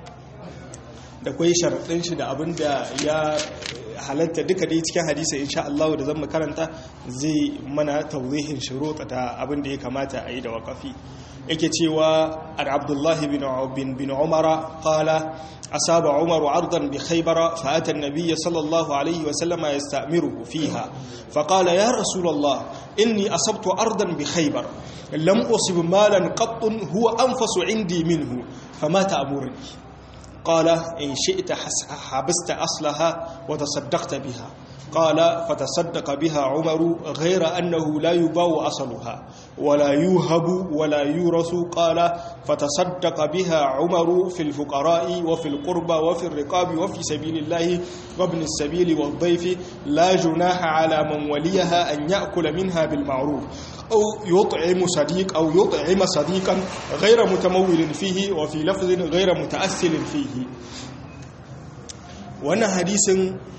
da kwai sharaɗin shi da abin da ya halatta duka dai cikin hadisa insha Allah da zan karanta zai mana tawzihin shuruɗa ta abin da ya kamata a yi da waƙafi yake cewa an abdullahi bin bin umara qala أصاب عمر عرضا بخيبر فأتى النبي صلى الله عليه وسلم يستأمره فيها فقال يا رسول الله إني أصبت أرضا بخيبر لم أصب مالا قط هو أنفس عندي منه فما تأمرني قال إن شئت حبست أصلها وتصدقت بها قال فتصدق بها عمر غير أنه لا يباع أصلها ولا يوهب ولا يورث قال فتصدق بها عمر في الفقراء وفي القربى وفي الرقاب وفي سبيل الله وابن السبيل والضيف لا جناح على من وليها أن يأكل منها بالمعروف أو يطعم صديق أو يطعم صديقا غير متمول فيه وفي لفظ غير متأثل فيه وانا حديث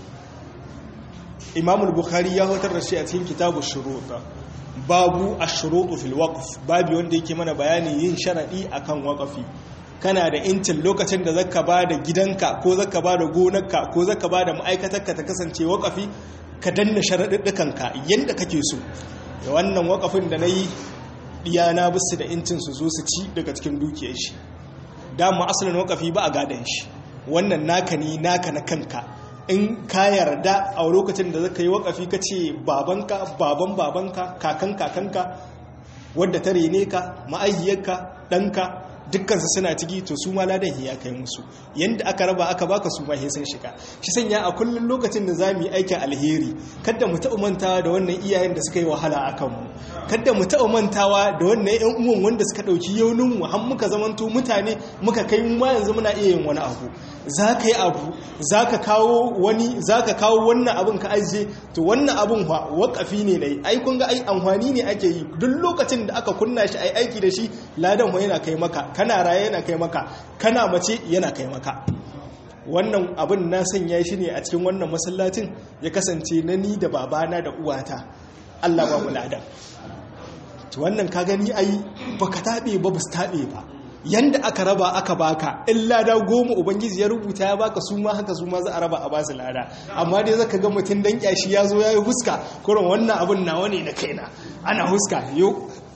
imam bukhari ya hotar da shi a cikin kitabu shuruta babu ash-shurutu fil waqf babu wanda yake mana bayani yin sharadi akan waqafi kana da intin lokacin da zaka bada gidanka ko zaka bada gonarka ko zaka bada ma'aikatarka ta kasance waqafi ka danna sharaduddukanka yanda kake so da wannan waqafin da nayi diyana bisu da intin su zo su ci daga cikin dukiyar shi da mu asalin waqafi ba a gadan shi wannan naka ne naka na kanka in ka yarda a lokacin da zaka yi wakafi ka ce babanka baban babanka kakan kakanka wadda ta rene ka ma'aihiyarka ɗanka dukkansu suna ciki to su ma ladan ya kai musu yanda aka raba aka baka su ma sun shiga shi sanya a kullum lokacin da zamu yi aikin alheri kada mu taɓa mantawa da wannan iyayen da suka yi wahala a kanmu kada mu taɓa mantawa da wannan ƴan uwan wanda suka ɗauki yaunin mu har muka zamanto mutane muka kai mu ma yanzu muna iya yin wani abu za ka yi abu za ka kawo wani za ka kawo wannan abin ka ajiye to wannan abin wakafi ne na yi ai kun ga ai amfani ne ake yi duk lokacin da aka kunna shi ai aiki da shi ladan yana kai maka kana raye yana kai maka kana mace yana kai maka wannan abin na sanya shi ne a cikin wannan masallacin ya kasance na ni da babana da uwata Allah ba mu ladan to wannan ka gani ai baka tabe ba bus tabe ba yanda aka raba aka baka in lada goma ubangiji ya rubuta ya baka su ma haka su ma za a raba a basu lada amma dai zaka ga mutum dan kyashi ya zo ya yi huska kurin wannan abin nawa ne na kaina ana huska yo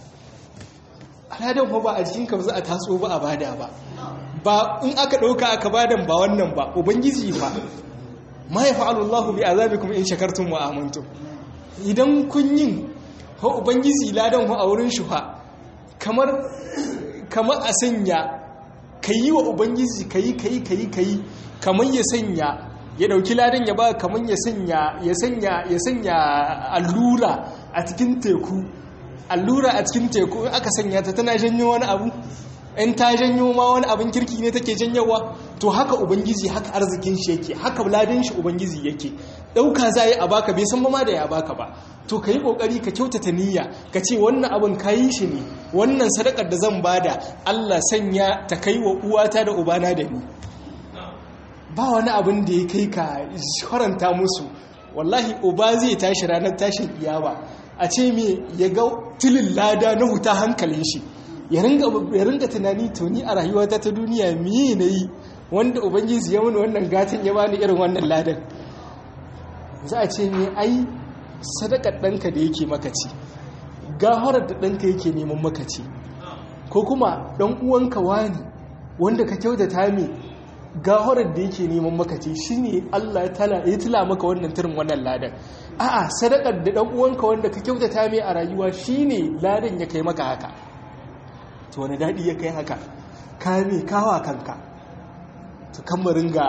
aladan ba a jikin ka za a taso ba a bada ba ba in aka ɗauka aka badan ba wannan ba ubangiji fa ma ya fa'alu Allah bi azabikum in shakartum wa amantum idan kun yin ho ubangiji ladan ho a wurin shi fa kamar kamar a sanya ka yi wa ubangiji ka yi ka yi ka yi ka yi kamar ya sanya ya dauki ladan ya ba kamar ya sanya ya sanya ya sanya allura a cikin teku allura a cikin teku aka sanya ta tana janyo wani abu in ta janyo ma wani abin kirki ne take janyowa to haka ubangiji haka arzikin shi yake haka ladin shi ubangiji yake dauka za yi a baka bai san ma da ya baka ba to ka yi kokari ka kyautata niyya ka ce wannan abin ka yi shi ne wannan sadakar da zan bada Allah sanya ta kai wa uwata da ubana da ni ba wani abin da ya kai ka faranta musu wallahi uba zai tashi ranar tashin iyama a ce me ya ga tilin lada na huta hankalin shi ya ringa tunani to ni a rayuwata ta duniya miye na yi wanda ubangiji ya wani wannan gatan ya bani irin wannan ladan za a ce me ai sadakar ɗanka da yake makaci gafarar da ɗanka yake neman makaci ko kuma ɗan uwanka wani wanda ka kyautata me gafarar da yake neman makaci shine Allah ya tila maka wannan turin wannan ladan a'a sadakar da ɗan uwanka wanda ka kyautata me a rayuwa shine ladan ya kai maka haka to wani daɗi ya kai haka ka me kawa kanka to kan mu ringa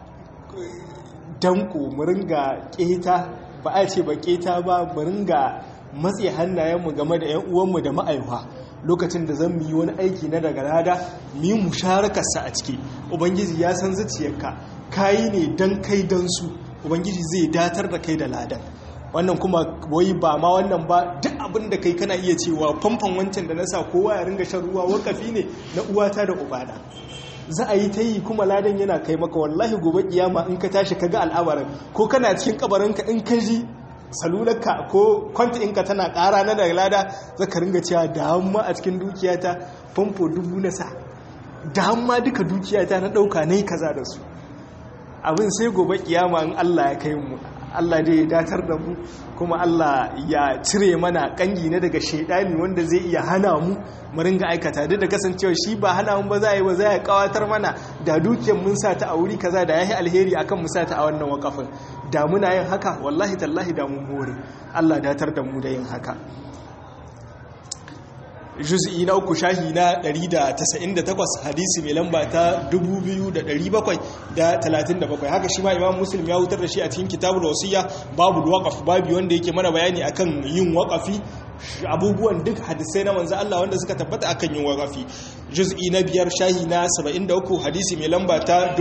danko mu ringa keta ba a ce ba keta ba mu ringa matse hannayenmu game da 'yan uwanmu da ma'aiwa lokacin da zan yi wani aiki na daga rada mu yi musharakarsa a ciki ubangiji ya san zuciyarka kayi ne don kai don su ubangiji zai datar da kai da ladan wannan kuma wai ba ma wannan ba duk abin da kai kana iya cewa famfan wancan da na sa kowa ya ringa shan ruwa wakafi ne na uwata da ubana za a yi ta yi kuma ladan yana kai maka wallahi gobe kiyama in ka tashi ka ga al'amarin ko kana cikin kabarinka in ka ji salularka ko kwanta inka tana ƙara na daga lada za ka ringa cewa da hamma a cikin dukiyata famfo dubu na sa da hamma duka dukiyata na ɗauka na yi kaza da su abin sai gobe kiyama in allah ya kai mu allah dai ya datar da mu kuma allah ya cire mana kangi na daga shaidani wanda zai iya hana mu mu ringa aikata duk da kasancewa shi ba hana mu ba za a yi ba za a kawatar mana da dukiyar mun sa ta a wuri kaza da ya yi alheri akan mu sa ta a wannan wakafin da muna yin haka wallahi tallahi da mun more Allah datar da mu da yin haka juz'i na uku shahi na 198 hadisi mai lamba ta 2737 haka shi ma imam muslim ya wutar da shi a cikin kitabul wasiya babu waqaf babu wanda yake mana bayani akan yin waqafi abubuwan duk hadisai na manzo Allah wanda suka tabbata akan yin waqafi juz'i na biyar shahi na 73 hadisi mai lamba ta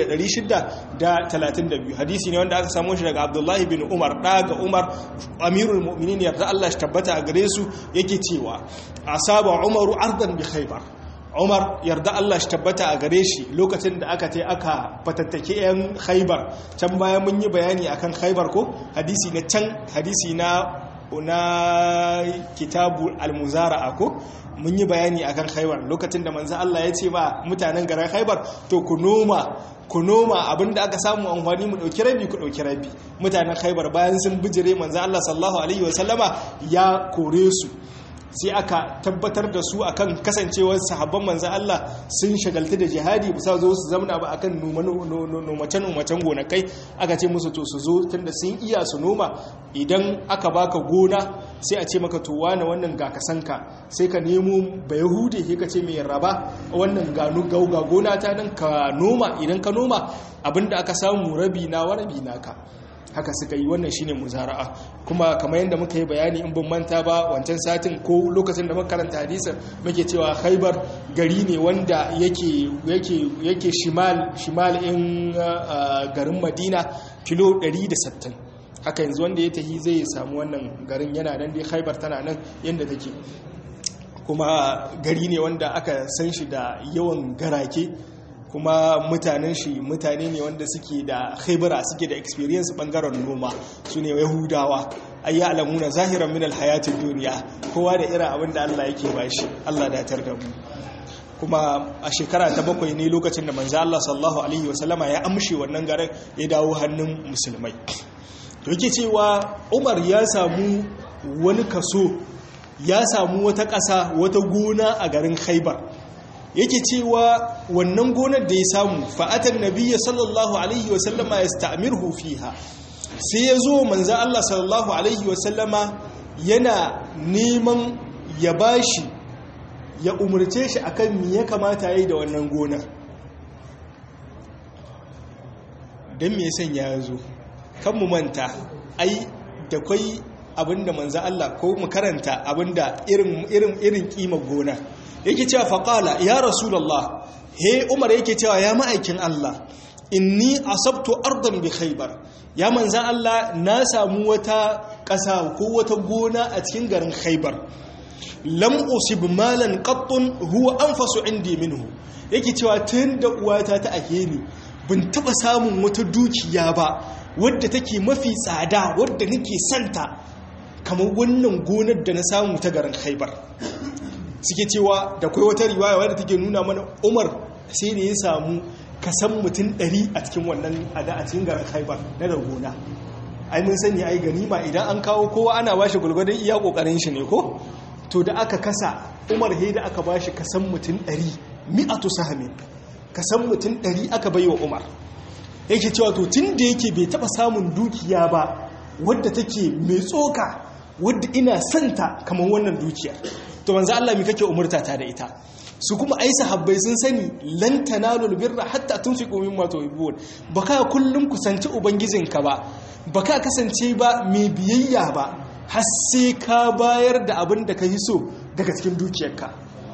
1632 hadisi ne wanda aka samu shi daga Abdullahi bin Umar daga Umar amirul mu'minin yarda Allah shi tabbata a gare su yake cewa asaba Umaru ardan bi Khaybar Umar yarda Allah shi tabbata a gare shi lokacin da aka tai aka fatattake yan Khaybar can baya mun yi bayani akan Khaybar ko hadisi na can hadisi na na kitabu al-muzara'a ko mun yi bayani akan khaibar lokacin da manzo Allah ya ce ba mutanen garin khaibar to ku noma ku noma abinda aka samu amfani mu dauki rabi ku dauki rabi mutanen khaibar bayan sun bijire manzo Allah sallallahu alaihi wasallama ya kore su sai aka tabbatar da su akan kasancewar sahabban manzan Allah sun shagaltu da jihadi bisa zo su zamana ba akan nomacen gonakai aka ce musu to su zo tunda sun iya su noma idan aka baka gona sai a ce maka to wane wannan ga kasanka sai ka nemo ba yahudi sai ka ce mai raba wannan ganu gauga gona ta nan ka noma idan ka noma abinda aka samu rabi na wa rabi naka haka suka yi wannan shine muzara'a kuma kamar yadda muka yi bayani in bin manta ba wancan satin ko lokacin da muka karanta hadisin muke cewa Khaibar gari ne wanda yake yake yake shimal shimal in garin Madina kilo 160 haka yanzu wanda ya tahi zai samu wannan garin yana nan dai Khaibar tana nan yanda take kuma gari ne wanda aka san shi da yawan garake kuma mutanen shi mutane ne wanda suke da khaibara suke da experience bangaren noma su ne yahudawa ay ya'lamuna zahiran min alhayatid duniya kowa da irin abin da Allah yake bashi Allah datar da mu kuma a shekara ta bakwai ne lokacin da manzo Allah sallallahu alaihi wasallama ya amshe wannan garin ya dawo hannun musulmai to yake cewa Umar ya samu wani kaso ya samu wata ƙasa wata gona a garin Khaibar yake cewa wannan gonar da ya samu fa'atan nabiyya sallallahu alaihi wasallama ya sta'amirhu fiha sai ya zo manzan Allah sallallahu alaihi wasallama yana neman ya bashi ya umarce shi akan me ya kamata ya yi da wannan gonar don me san ya zo kan mu manta ai da kwai abinda manzo Allah ko mu karanta abinda irin irin irin kima gona yake cewa faqala ya rasulullah he umar yake cewa ya ma'aikin Allah inni asabtu ardan bi khaybar ya manzo Allah na samu wata ƙasa ko wata gona a cikin garin khaybar lam usib malan qattun huwa anfasu indi minhu yake cewa tun da uwata ta ake ni bin taba samun wata dukiya ba wadda take mafi tsada wadda nake santa kamar wannan gonar da na samu ta garin Khaibar suke cewa da kai wata riwaya wadda take nuna mana Umar sai da ya samu kasan mutum 100 a cikin wannan ada a cikin garin Khaibar na da gona ai mun sani ai ganima idan an kawo kowa ana bashi gulgudun iya kokarin shi ne ko to da aka kasa umar da aka ba shi kasan mutum ɗari mi'atu sahamin kasan mutum ɗari aka bai wa umar yake cewa to tun da yake bai taɓa samun dukiya ba wadda take mai tsoka wadda ina santa kamar wannan dukiyar to manzo Allah mi kake umurta ta da ita su kuma ai sahabbai sun sani lan tanalul birra hatta tunfiqu mimma tuhibbun baka kullum kusanci ubangijinka ba baka kasance ba mai biyayya ba har sai ka bayar da abin da ka yi so daga cikin dukiyarka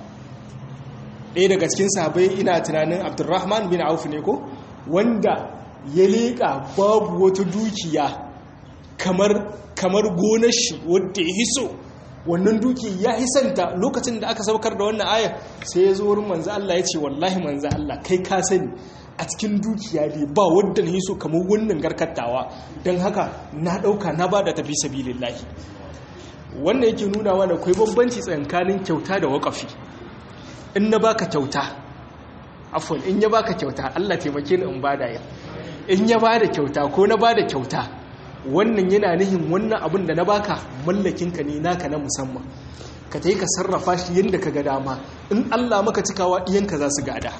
ɗaya daga cikin sahabai ina tunanin abdurrahman bin auf ne ko wanda ya leƙa babu wata dukiya kamar kamar gonar shi wadda ya hiso wannan duki ya hisanta lokacin da aka saukar da wannan ayar sai ya zo wurin manzo Allah ya ce wallahi manzo Allah kai ka sani a cikin dukiya dai ba wadda na hiso kamar wannan garkattawa don haka na ɗauka na ba da tafi sabilillahi wannan yake nuna mana akwai bambanci tsakanin kyauta da waƙafi in na baka kyauta afon in ya baka kyauta Allah taimake ni in bada ya in ya bada kyauta ko na bada kyauta wannan yana nihin wannan abin da na baka mallakinka ne naka na musamman ka ta yi ka sarrafa shi yadda ka ga dama in Allah maka cikawa ɗiyanka za su gada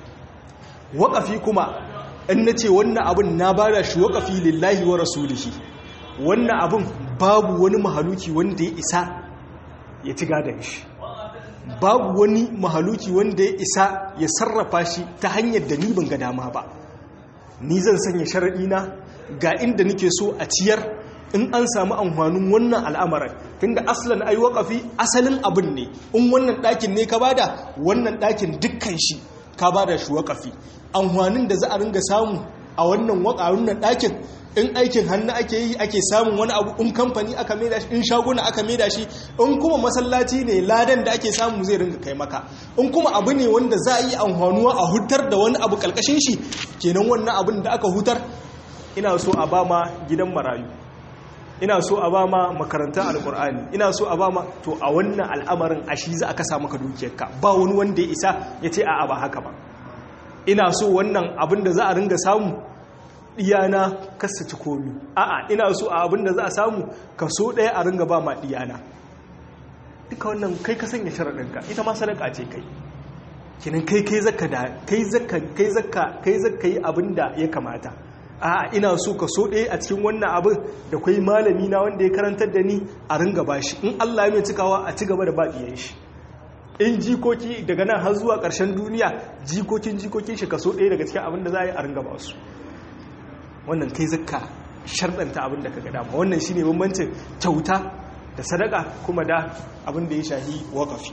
waƙafi kuma in na ce wannan abin na bada shi waƙafi lillahi wa rasulihi wannan abin babu wani mahaluki wanda ya isa ya ci gadon shi babu wani mahaluki wanda ya isa ya sarrafa shi ta hanyar da ni ban ga dama ba ni zan sanya sharaɗina ga inda nake so a ciyar in an samu amfanin wannan al'amarin tunda aslan ai waƙafi asalin abin ne in wannan ɗakin ne ka bada wannan ɗakin dukkan shi ka bada shi waƙafi amfanin da za a ringa samu a wannan wannan ɗakin in aikin hannu ake yi ake samun wani abu in kamfani aka maida shi in shaguna aka maida shi in kuma masallaci ne ladan da ake samu zai ringa kai maka in kuma abu ne wanda za a yi amfanuwa a hutar da wani abu kalkashin shi kenan wannan abin da aka hutar ina so a ba ma gidan marayu ina so a ba ma makarantar alkur'ani ina so a ba ma to a wannan al'amarin a shi za a kasa maka dukiyarka ba wani wanda ya isa ya ce a'a ba haka ba ina so wannan abin da za a ringa samu diyana kasa ci komi a'a ina so a abin da za a samu kaso ɗaya a ringa ba ma diyana duka wannan kai ka sanya sharaɗinka ita ma sadaka ce kai kinan kai kai zaka da kai zaka kai zaka kai zaka yi abin da ya kamata a'a ina so kaso ɗaya a cikin wannan abin da kai malami na wanda ya karantar da ni a ringa bashi in Allah ya mai cikawa a ci gaba da ba diyan shi in jikoki daga nan har zuwa ƙarshen duniya jikokin jikokin shi kaso ɗaya daga cikin abin da za a yi a ringa ba su wannan kai zakka sharɗanta abin da ka ga dama wannan shine bambancin kyauta da sadaka kuma da abin da ya shahi waƙafi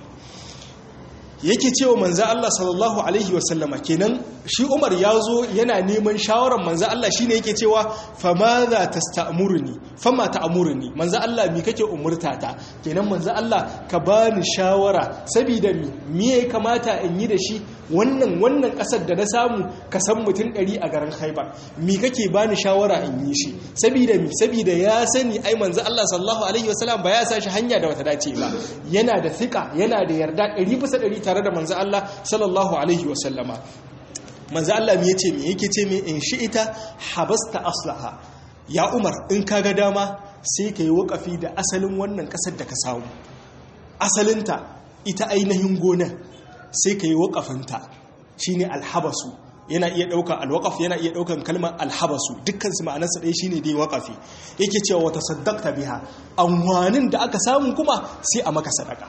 yake cewa manzo Allah sallallahu alaihi wasallama kenan shi Umar ya zo yana neman shawarar manzo Allah shine yake cewa famadha tasta'muruni fama ta'muruni manzo Allah mi kake umurta ta kenan manzo Allah ka bani shawara saboda mi me ya kamata in yi da shi wannan wannan kasar da na samu ka san mutum 100 a garin Khaibar mi kake bani shawara in yi shi saboda mi saboda ya sani ai manzo Allah sallallahu alaihi wasallam ba ya sa shi hanya da wata dace ba yana da thika yana da yarda 100 bisa 100 tare da manzo Allah sallallahu alaihi wasallama manzo Allah me yace me yake ce me in shi'ita habasta aslaha ya Umar in kaga dama sai kai wakafi da asalin wannan kasar da ka samu asalinta ita ainihin gonar sai kai wakafinta shine alhabasu yana iya ɗauka alwakaf yana iya ɗaukan kalmar alhabasu dukkan su ma'anarsa ɗaya shine dai wakafi yake cewa wata saddaqta biha amwanin da aka samu kuma sai a maka sadaka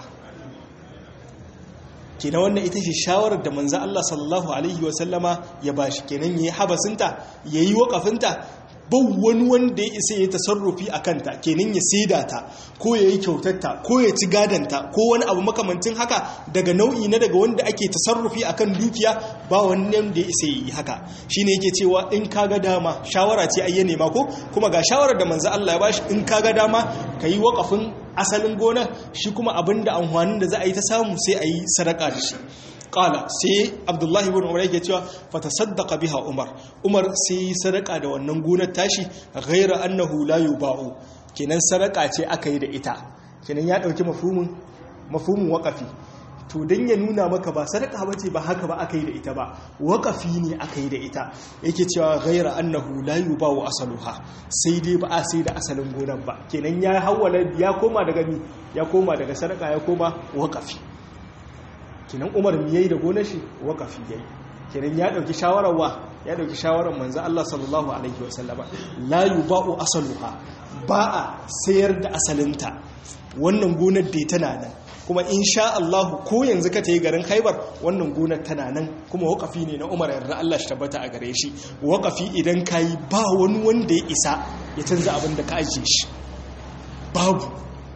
kenan wannan ita ce shawarar da manzo Allah sallallahu alaihi wa sallama ya bashi kenan yayi habasinta yayi waqafinta ba wani wanda ya isa ya tasarrufi a kanta kenan ya saida ta ko ya yi kyautatta ko ya ci gadanta ko wani abu makamancin haka daga nau'i na daga wanda ake tasarrufi a kan dukiya ba wannan da ya isa yi haka shi ne yake cewa in ka ga dama shawara ce ayya nema ko kuma ga shawarar da manzo Allah ya bashi in ka ga dama ka yi waƙafin asalin gona shi kuma abin da amfanin da za a yi ta samu sai a yi sadaka da shi kala sai abdullahi ibn umar yake cewa fatasaddaqa biha umar umar sai sadaka da wannan gonar tashi ghaira annahu la yuba'u kenan sadaka ce aka yi da ita kenan ya dauki mafhumin mafhumin waqafi to dan ya nuna maka ba sadaka bace ba haka ba aka yi da ita ba waqafi ne aka yi da ita yake cewa ghaira annahu la yuba'u asaluha sai dai ba a sai da asalin gonar ba kenan ya hawala ya koma daga ni ya koma daga sadaka ya koma waqafi kinan umar mi yayi da gonar shi waqafi yayi kinan ya dauki shawarar wa ya dauki shawarar manzo Allah sallallahu alaihi wasallama la yuba'u asaluha ba a sayar da asalinta wannan gonar da tana nan kuma insha Allah ko yanzu ka tayi garin Khaibar wannan gonar tana nan kuma waqafi ne na Umar yarda Allah shi tabbata a gare shi waqafi idan kai ba wani wanda ya isa ya canza abin da ka ajiye shi babu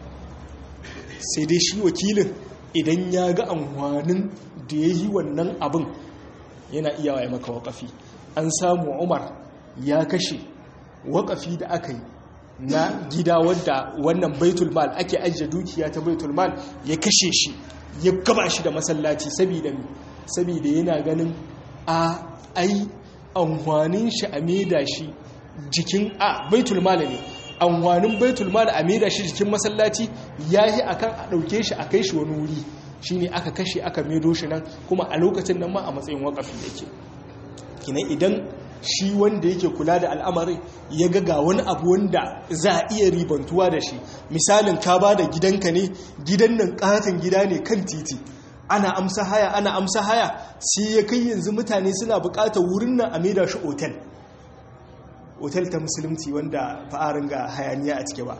sai dai shi wakilin idan ya ga amfanin da ya yi wannan abin yana iya waye maka waƙafi an samu umar ya kashe waƙafi da aka yi na gida wadda wannan baitul mal ake ajiye dukiya ta baitul mal ya kashe shi ya gaba shi da masallaci saboda yana ganin a ai amfanin shi a maida shi jikin a baitul mal ne amfanin baitul mal a maida shi jikin masallaci yayi akan a dauke shi a kai shi wani wuri shine aka kashe aka maido shi nan kuma a lokacin nan ma a matsayin wakafi yake kinan idan shi wanda yake kula da al'amarin ya ga ga wani abu wanda za a iya ribantuwa da shi misalin ka ba da gidanka ne gidan nan katon gida ne kan titi ana amsa haya ana amsa haya sai ya kai yanzu mutane suna bukatar wurin nan a maida shi otel otel ta musulunci wanda fa'arin ga hayaniya a cike ba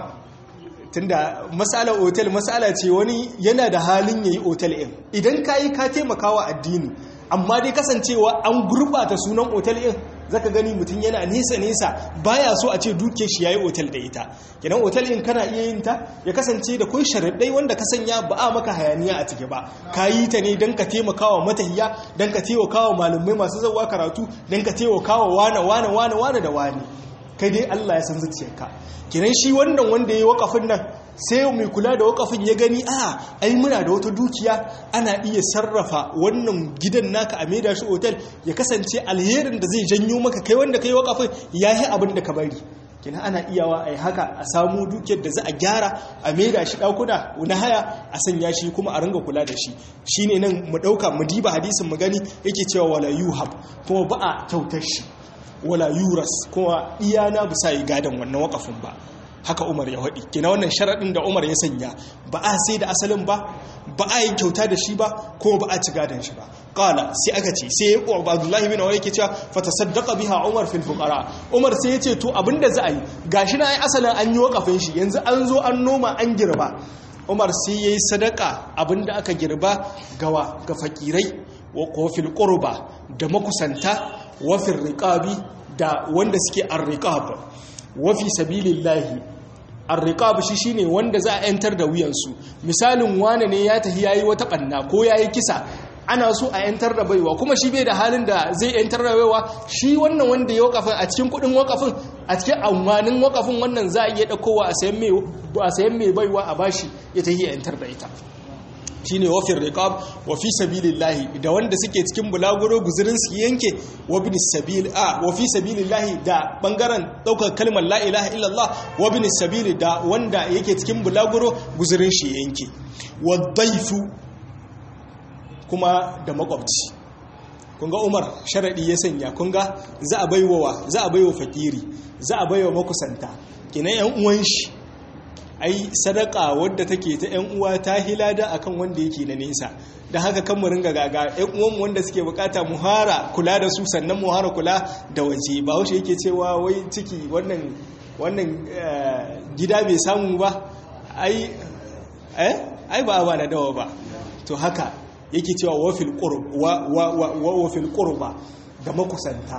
tunda matsalar otel matsala ce wani yana da halin yayi otel ɗin idan ka yi ka taimakawa addini amma dai kasancewa an gurbata sunan otel ɗin zaka gani mutum yana nesa nesa baya so a ce duke shi yayi otel da ita kenan otel ɗin kana iya yin ta ya kasance da kai sharaɗai wanda ka sanya ba a maka hayaniya a cike ba ka yi ta ne don ka taimakawa matahiya don ka taimakawa malamai masu zawa karatu don ka taimakawa wane wane wane wane da wane kai dai Allah ya san zuciyarka kiran shi wannan wanda yayi wakafin nan sai mai kula da wakafin ya gani a ai muna da wata dukiya ana iya sarrafa wannan gidan naka a maida shi otal ya kasance alherin da zai janyo maka kai wanda kai wakafin yayi abin da ka bari kina ana iyawa ai haka a samu dukiyar da za a gyara a maida shi dakuna na haya a sanya shi kuma a ringa kula da shi shine nan mu dauka mu diba hadisin mu gani yake cewa wala yuhab kuma ba a kyautar shi wala yuras kuma iyana bisa yi gadon wannan wakafin ba haka umar ya haɗi kina wannan sharaɗin da umar ya sanya ba a sai da asalin ba ba a yi kyauta da shi ba ko ba a ci gadon shi ba ƙala sai aka ce sai ya ƙwa abdullahi bin wani ke cewa fata saddaka biha umar fil fuqara umar sai ya ce to abinda za a yi gashi na ai asalin an yi wakafin shi yanzu an zo an noma an girba umar sai ya yi sadaka abinda aka girba gawa ga fakirai wa kofil qurba da makusanta wafin riƙabi da wanda suke arriƙab wafi sabilillahi arriƙab shi shine wanda za a yantar da wuyansu misalin wane ne ya tafi yayi wata ɓanna ko yayi kisa ana so a yantar da baiwa kuma shi bai da halin da zai yantar da baiwa shi wannan wanda ya wakafin a cikin kudin wakafin a cikin amfanin wakafin wannan za a iya ɗaukowa a sayan mai baiwa a bashi ya tafi yantar da ita shine wafin riqab wa fi sabilillahi da wanda suke cikin bulaguro guzurin su yanke wa bin sabil a wa fi sabilillahi da bangaren daukar kalmar la ilaha illallah wa bin sabil da wanda yake cikin bulaguro guzurin shi yanke wa dhaifu kuma da makwabci kunga Umar sharadi ya sanya kunga za a baiwa za a baiwa fakiri za a baiwa makusanta kinan yan uwan shi ai sadaka wadda take ta yan uwa ta hilada akan wanda yake na nesa da haka kan mu ringa gaga yan uwan wanda suke bukata mu hara kula da su sannan mu hara kula da waje ba wace yake cewa wai ciki wannan wannan gida bai samu ba ai eh ai ba ba na dawa ba to haka yake cewa wafil qurb wa wa wa wafil qurba da makusanta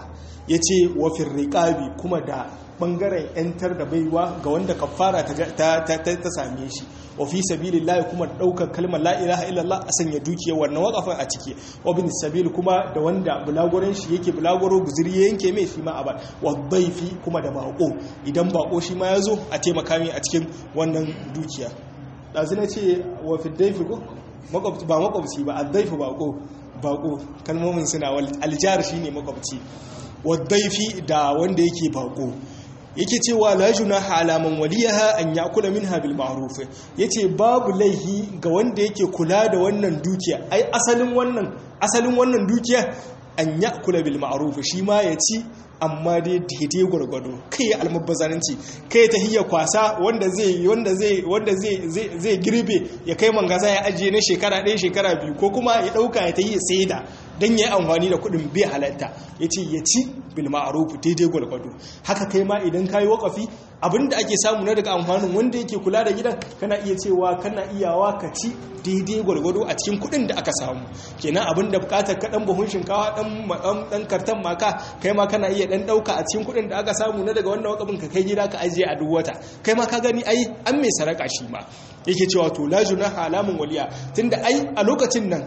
yace wa fir riqabi kuma da bangaren yantar da baiwa ga wanda kafara ta ta same shi wa fi sabilillahi kuma daukar kalmar la ilaha illallah a sanya dukiyar wannan wakafin a ciki wa bin sabil kuma da wanda bulagoren shi yake bulagoro guzuri yanke mai shi ma abar wa daifi kuma da bako idan bako shi ma yazo a taimaka mai a cikin wannan dukiya dazu na ce wa fi daifi ko makwabci ba makwabci ba addaifi bako bako kalmomin suna aljar shine makwabci wa daifi da wanda yake bako yake cewa la junaha ala man waliyaha an yakula minha bil ma'ruf yace babu laihi ga wanda yake kula da wannan dukiya ai asalin wannan asalin wannan dukiya an yakula bil ma'ruf shi ma ya ci amma dai daidai gwargwado kai ya almubazanci kai ta hiyar kwasa wanda zai wanda zai wanda zai zai girbe ya kai mangaza ya ajiye na shekara ɗaya shekara biyu ko kuma ya ɗauka ya ta yi saida don ya yi amfani da kuɗin bai halatta ya ce ya ci bil ma'ruf daidai gwargwado haka kai ma idan kayi wakafi abinda ake samu na daga amfanin wanda yake kula da gidan kana iya cewa kana iyawa ka ci daidai gwargwado a cikin kuɗin da aka samu kenan abinda bukatar ka dan buhun shinkawa dan dan kartan maka kai ma kana iya dan dauka a cikin kuɗin da aka samu na daga wannan wakafin ka kai gida ka ajiye a duk wata kai ma ka gani ai an mai saraka shi ma yake cewa to la junaha alamun waliya tunda ai a lokacin nan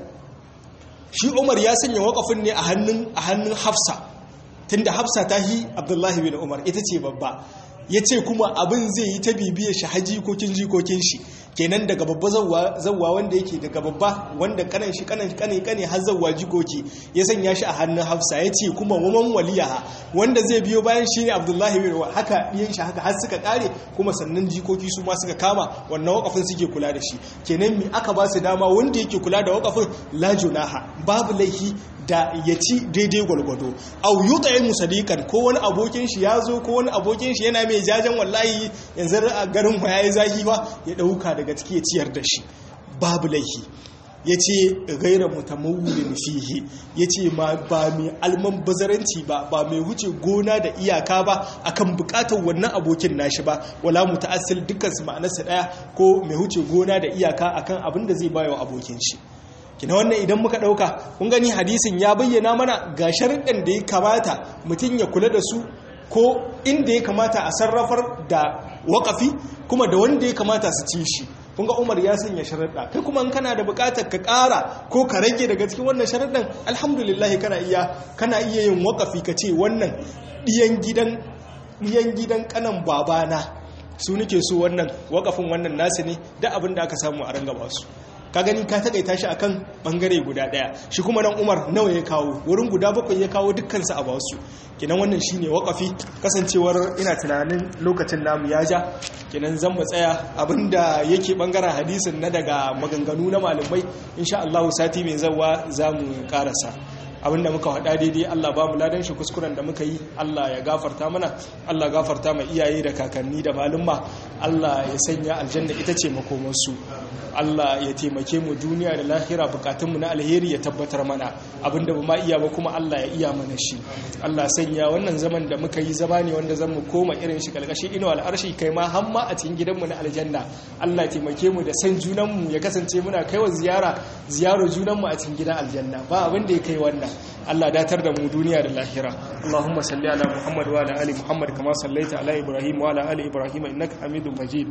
shi Umar ya sanya wakafin ne a hannun a hannun Hafsa tunda Hafsa ta hi Abdullahi bin Umar ita ce babba ya ce kuma abin zai yi ta bibiyar shi haji kokin jikokin shi kenan daga babba zawwa wanda yake daga babba wanda kanan shi kanan kane kane har zawwa jikoki ya sanya shi a hannun hafsa ya ce kuma waman waliyaha wanda zai biyo bayan shi ne abdullahi bin haka ɗiyan shi haka har suka kare kuma sannan jikoki su ma suka kama wannan wakafin suke kula da shi kenan mi aka ba su dama wanda yake kula da wakafin la junaha babu laifi da ya ci daidai gwalgwado au yi tsaye musadikan ko wani abokin shi ya zo ko wani abokin shi yana mai jajen wallahi yanzu a garin ya yi zahi ba ya ɗauka daga ciki ya ciyar da shi babu laihi ya ce gaira mutamawulin fihi ya ce ba mai alman bazaranci ba ba mai wuce gona da iyaka ba akan bukatar wannan abokin nashi ba wala muta'assil dukkan su ma'anarsa daya ko mai wuce gona da iyaka akan abin da zai bayo abokin shi kina wannan idan muka dauka kun gani hadisin ya bayyana mana ga sharuɗan da ya kamata mutum ya kula da su ko inda ya kamata a sarrafar da waƙafi kuma da wanda ya kamata su ci shi kun ga umar ya sanya sharaɗa kai kuma in kana da buƙatar ka ƙara ko ka rage daga cikin wannan sharaɗan alhamdulillah kana iya kana iya yin waƙafi ka ce wannan ɗiyan gidan ɗiyan gidan kanan babana su nake so wannan waƙafin wannan nasu ne da abin da aka samu a ranga basu ka gani ka takaita shi akan bangare guda daya shi kuma nan Umar nawa ya kawo wurin guda bakwai ya kawo dukkan su a basu kinan wannan shine wakafi kasancewar ina tunanin lokacin namu ya ja kinan zan mu tsaya abinda yake bangaren hadisin na daga maganganu na malamai insha Allah sati mai zawa zamu karasa abinda muka faɗa daidai Allah ba mu ladan shi kuskuren da muka yi Allah ya gafarta mana Allah gafarta ma iyaye da kakanni da malumma Allah ya sanya aljanna ita ce makomansu Allah ya taimake mu duniya da lahira bukatunmu na alheri ya tabbatar mana abinda ba ma iya ba kuma Allah ya iya mana shi Allah sanya wannan zaman da muka yi zama ne wanda zan mu koma irin shi kalkashi ino al'arshi kai ma hamma a cikin gidanmu na aljanna Allah ya taimake mu da san junanmu ya kasance muna kaiwa ziyara ziyaro junanmu a cikin gidan aljanna ba abin da ya kai wannan Allah datar da mu duniya da lahira Allahumma salli ala Muhammad wa ala ali Muhammad kama sallaita ala Ibrahim wa ala ali Ibrahim innaka Hamidum Majid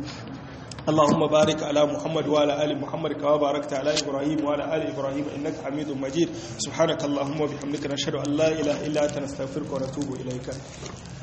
اللهم بارك على محمد وعلى ال محمد كما باركت على ابراهيم وعلى ال ابراهيم انك حميد مجيد سبحانك اللهم وبحمدك نشهد ان لا اله الا انت نستغفرك ونتوب اليك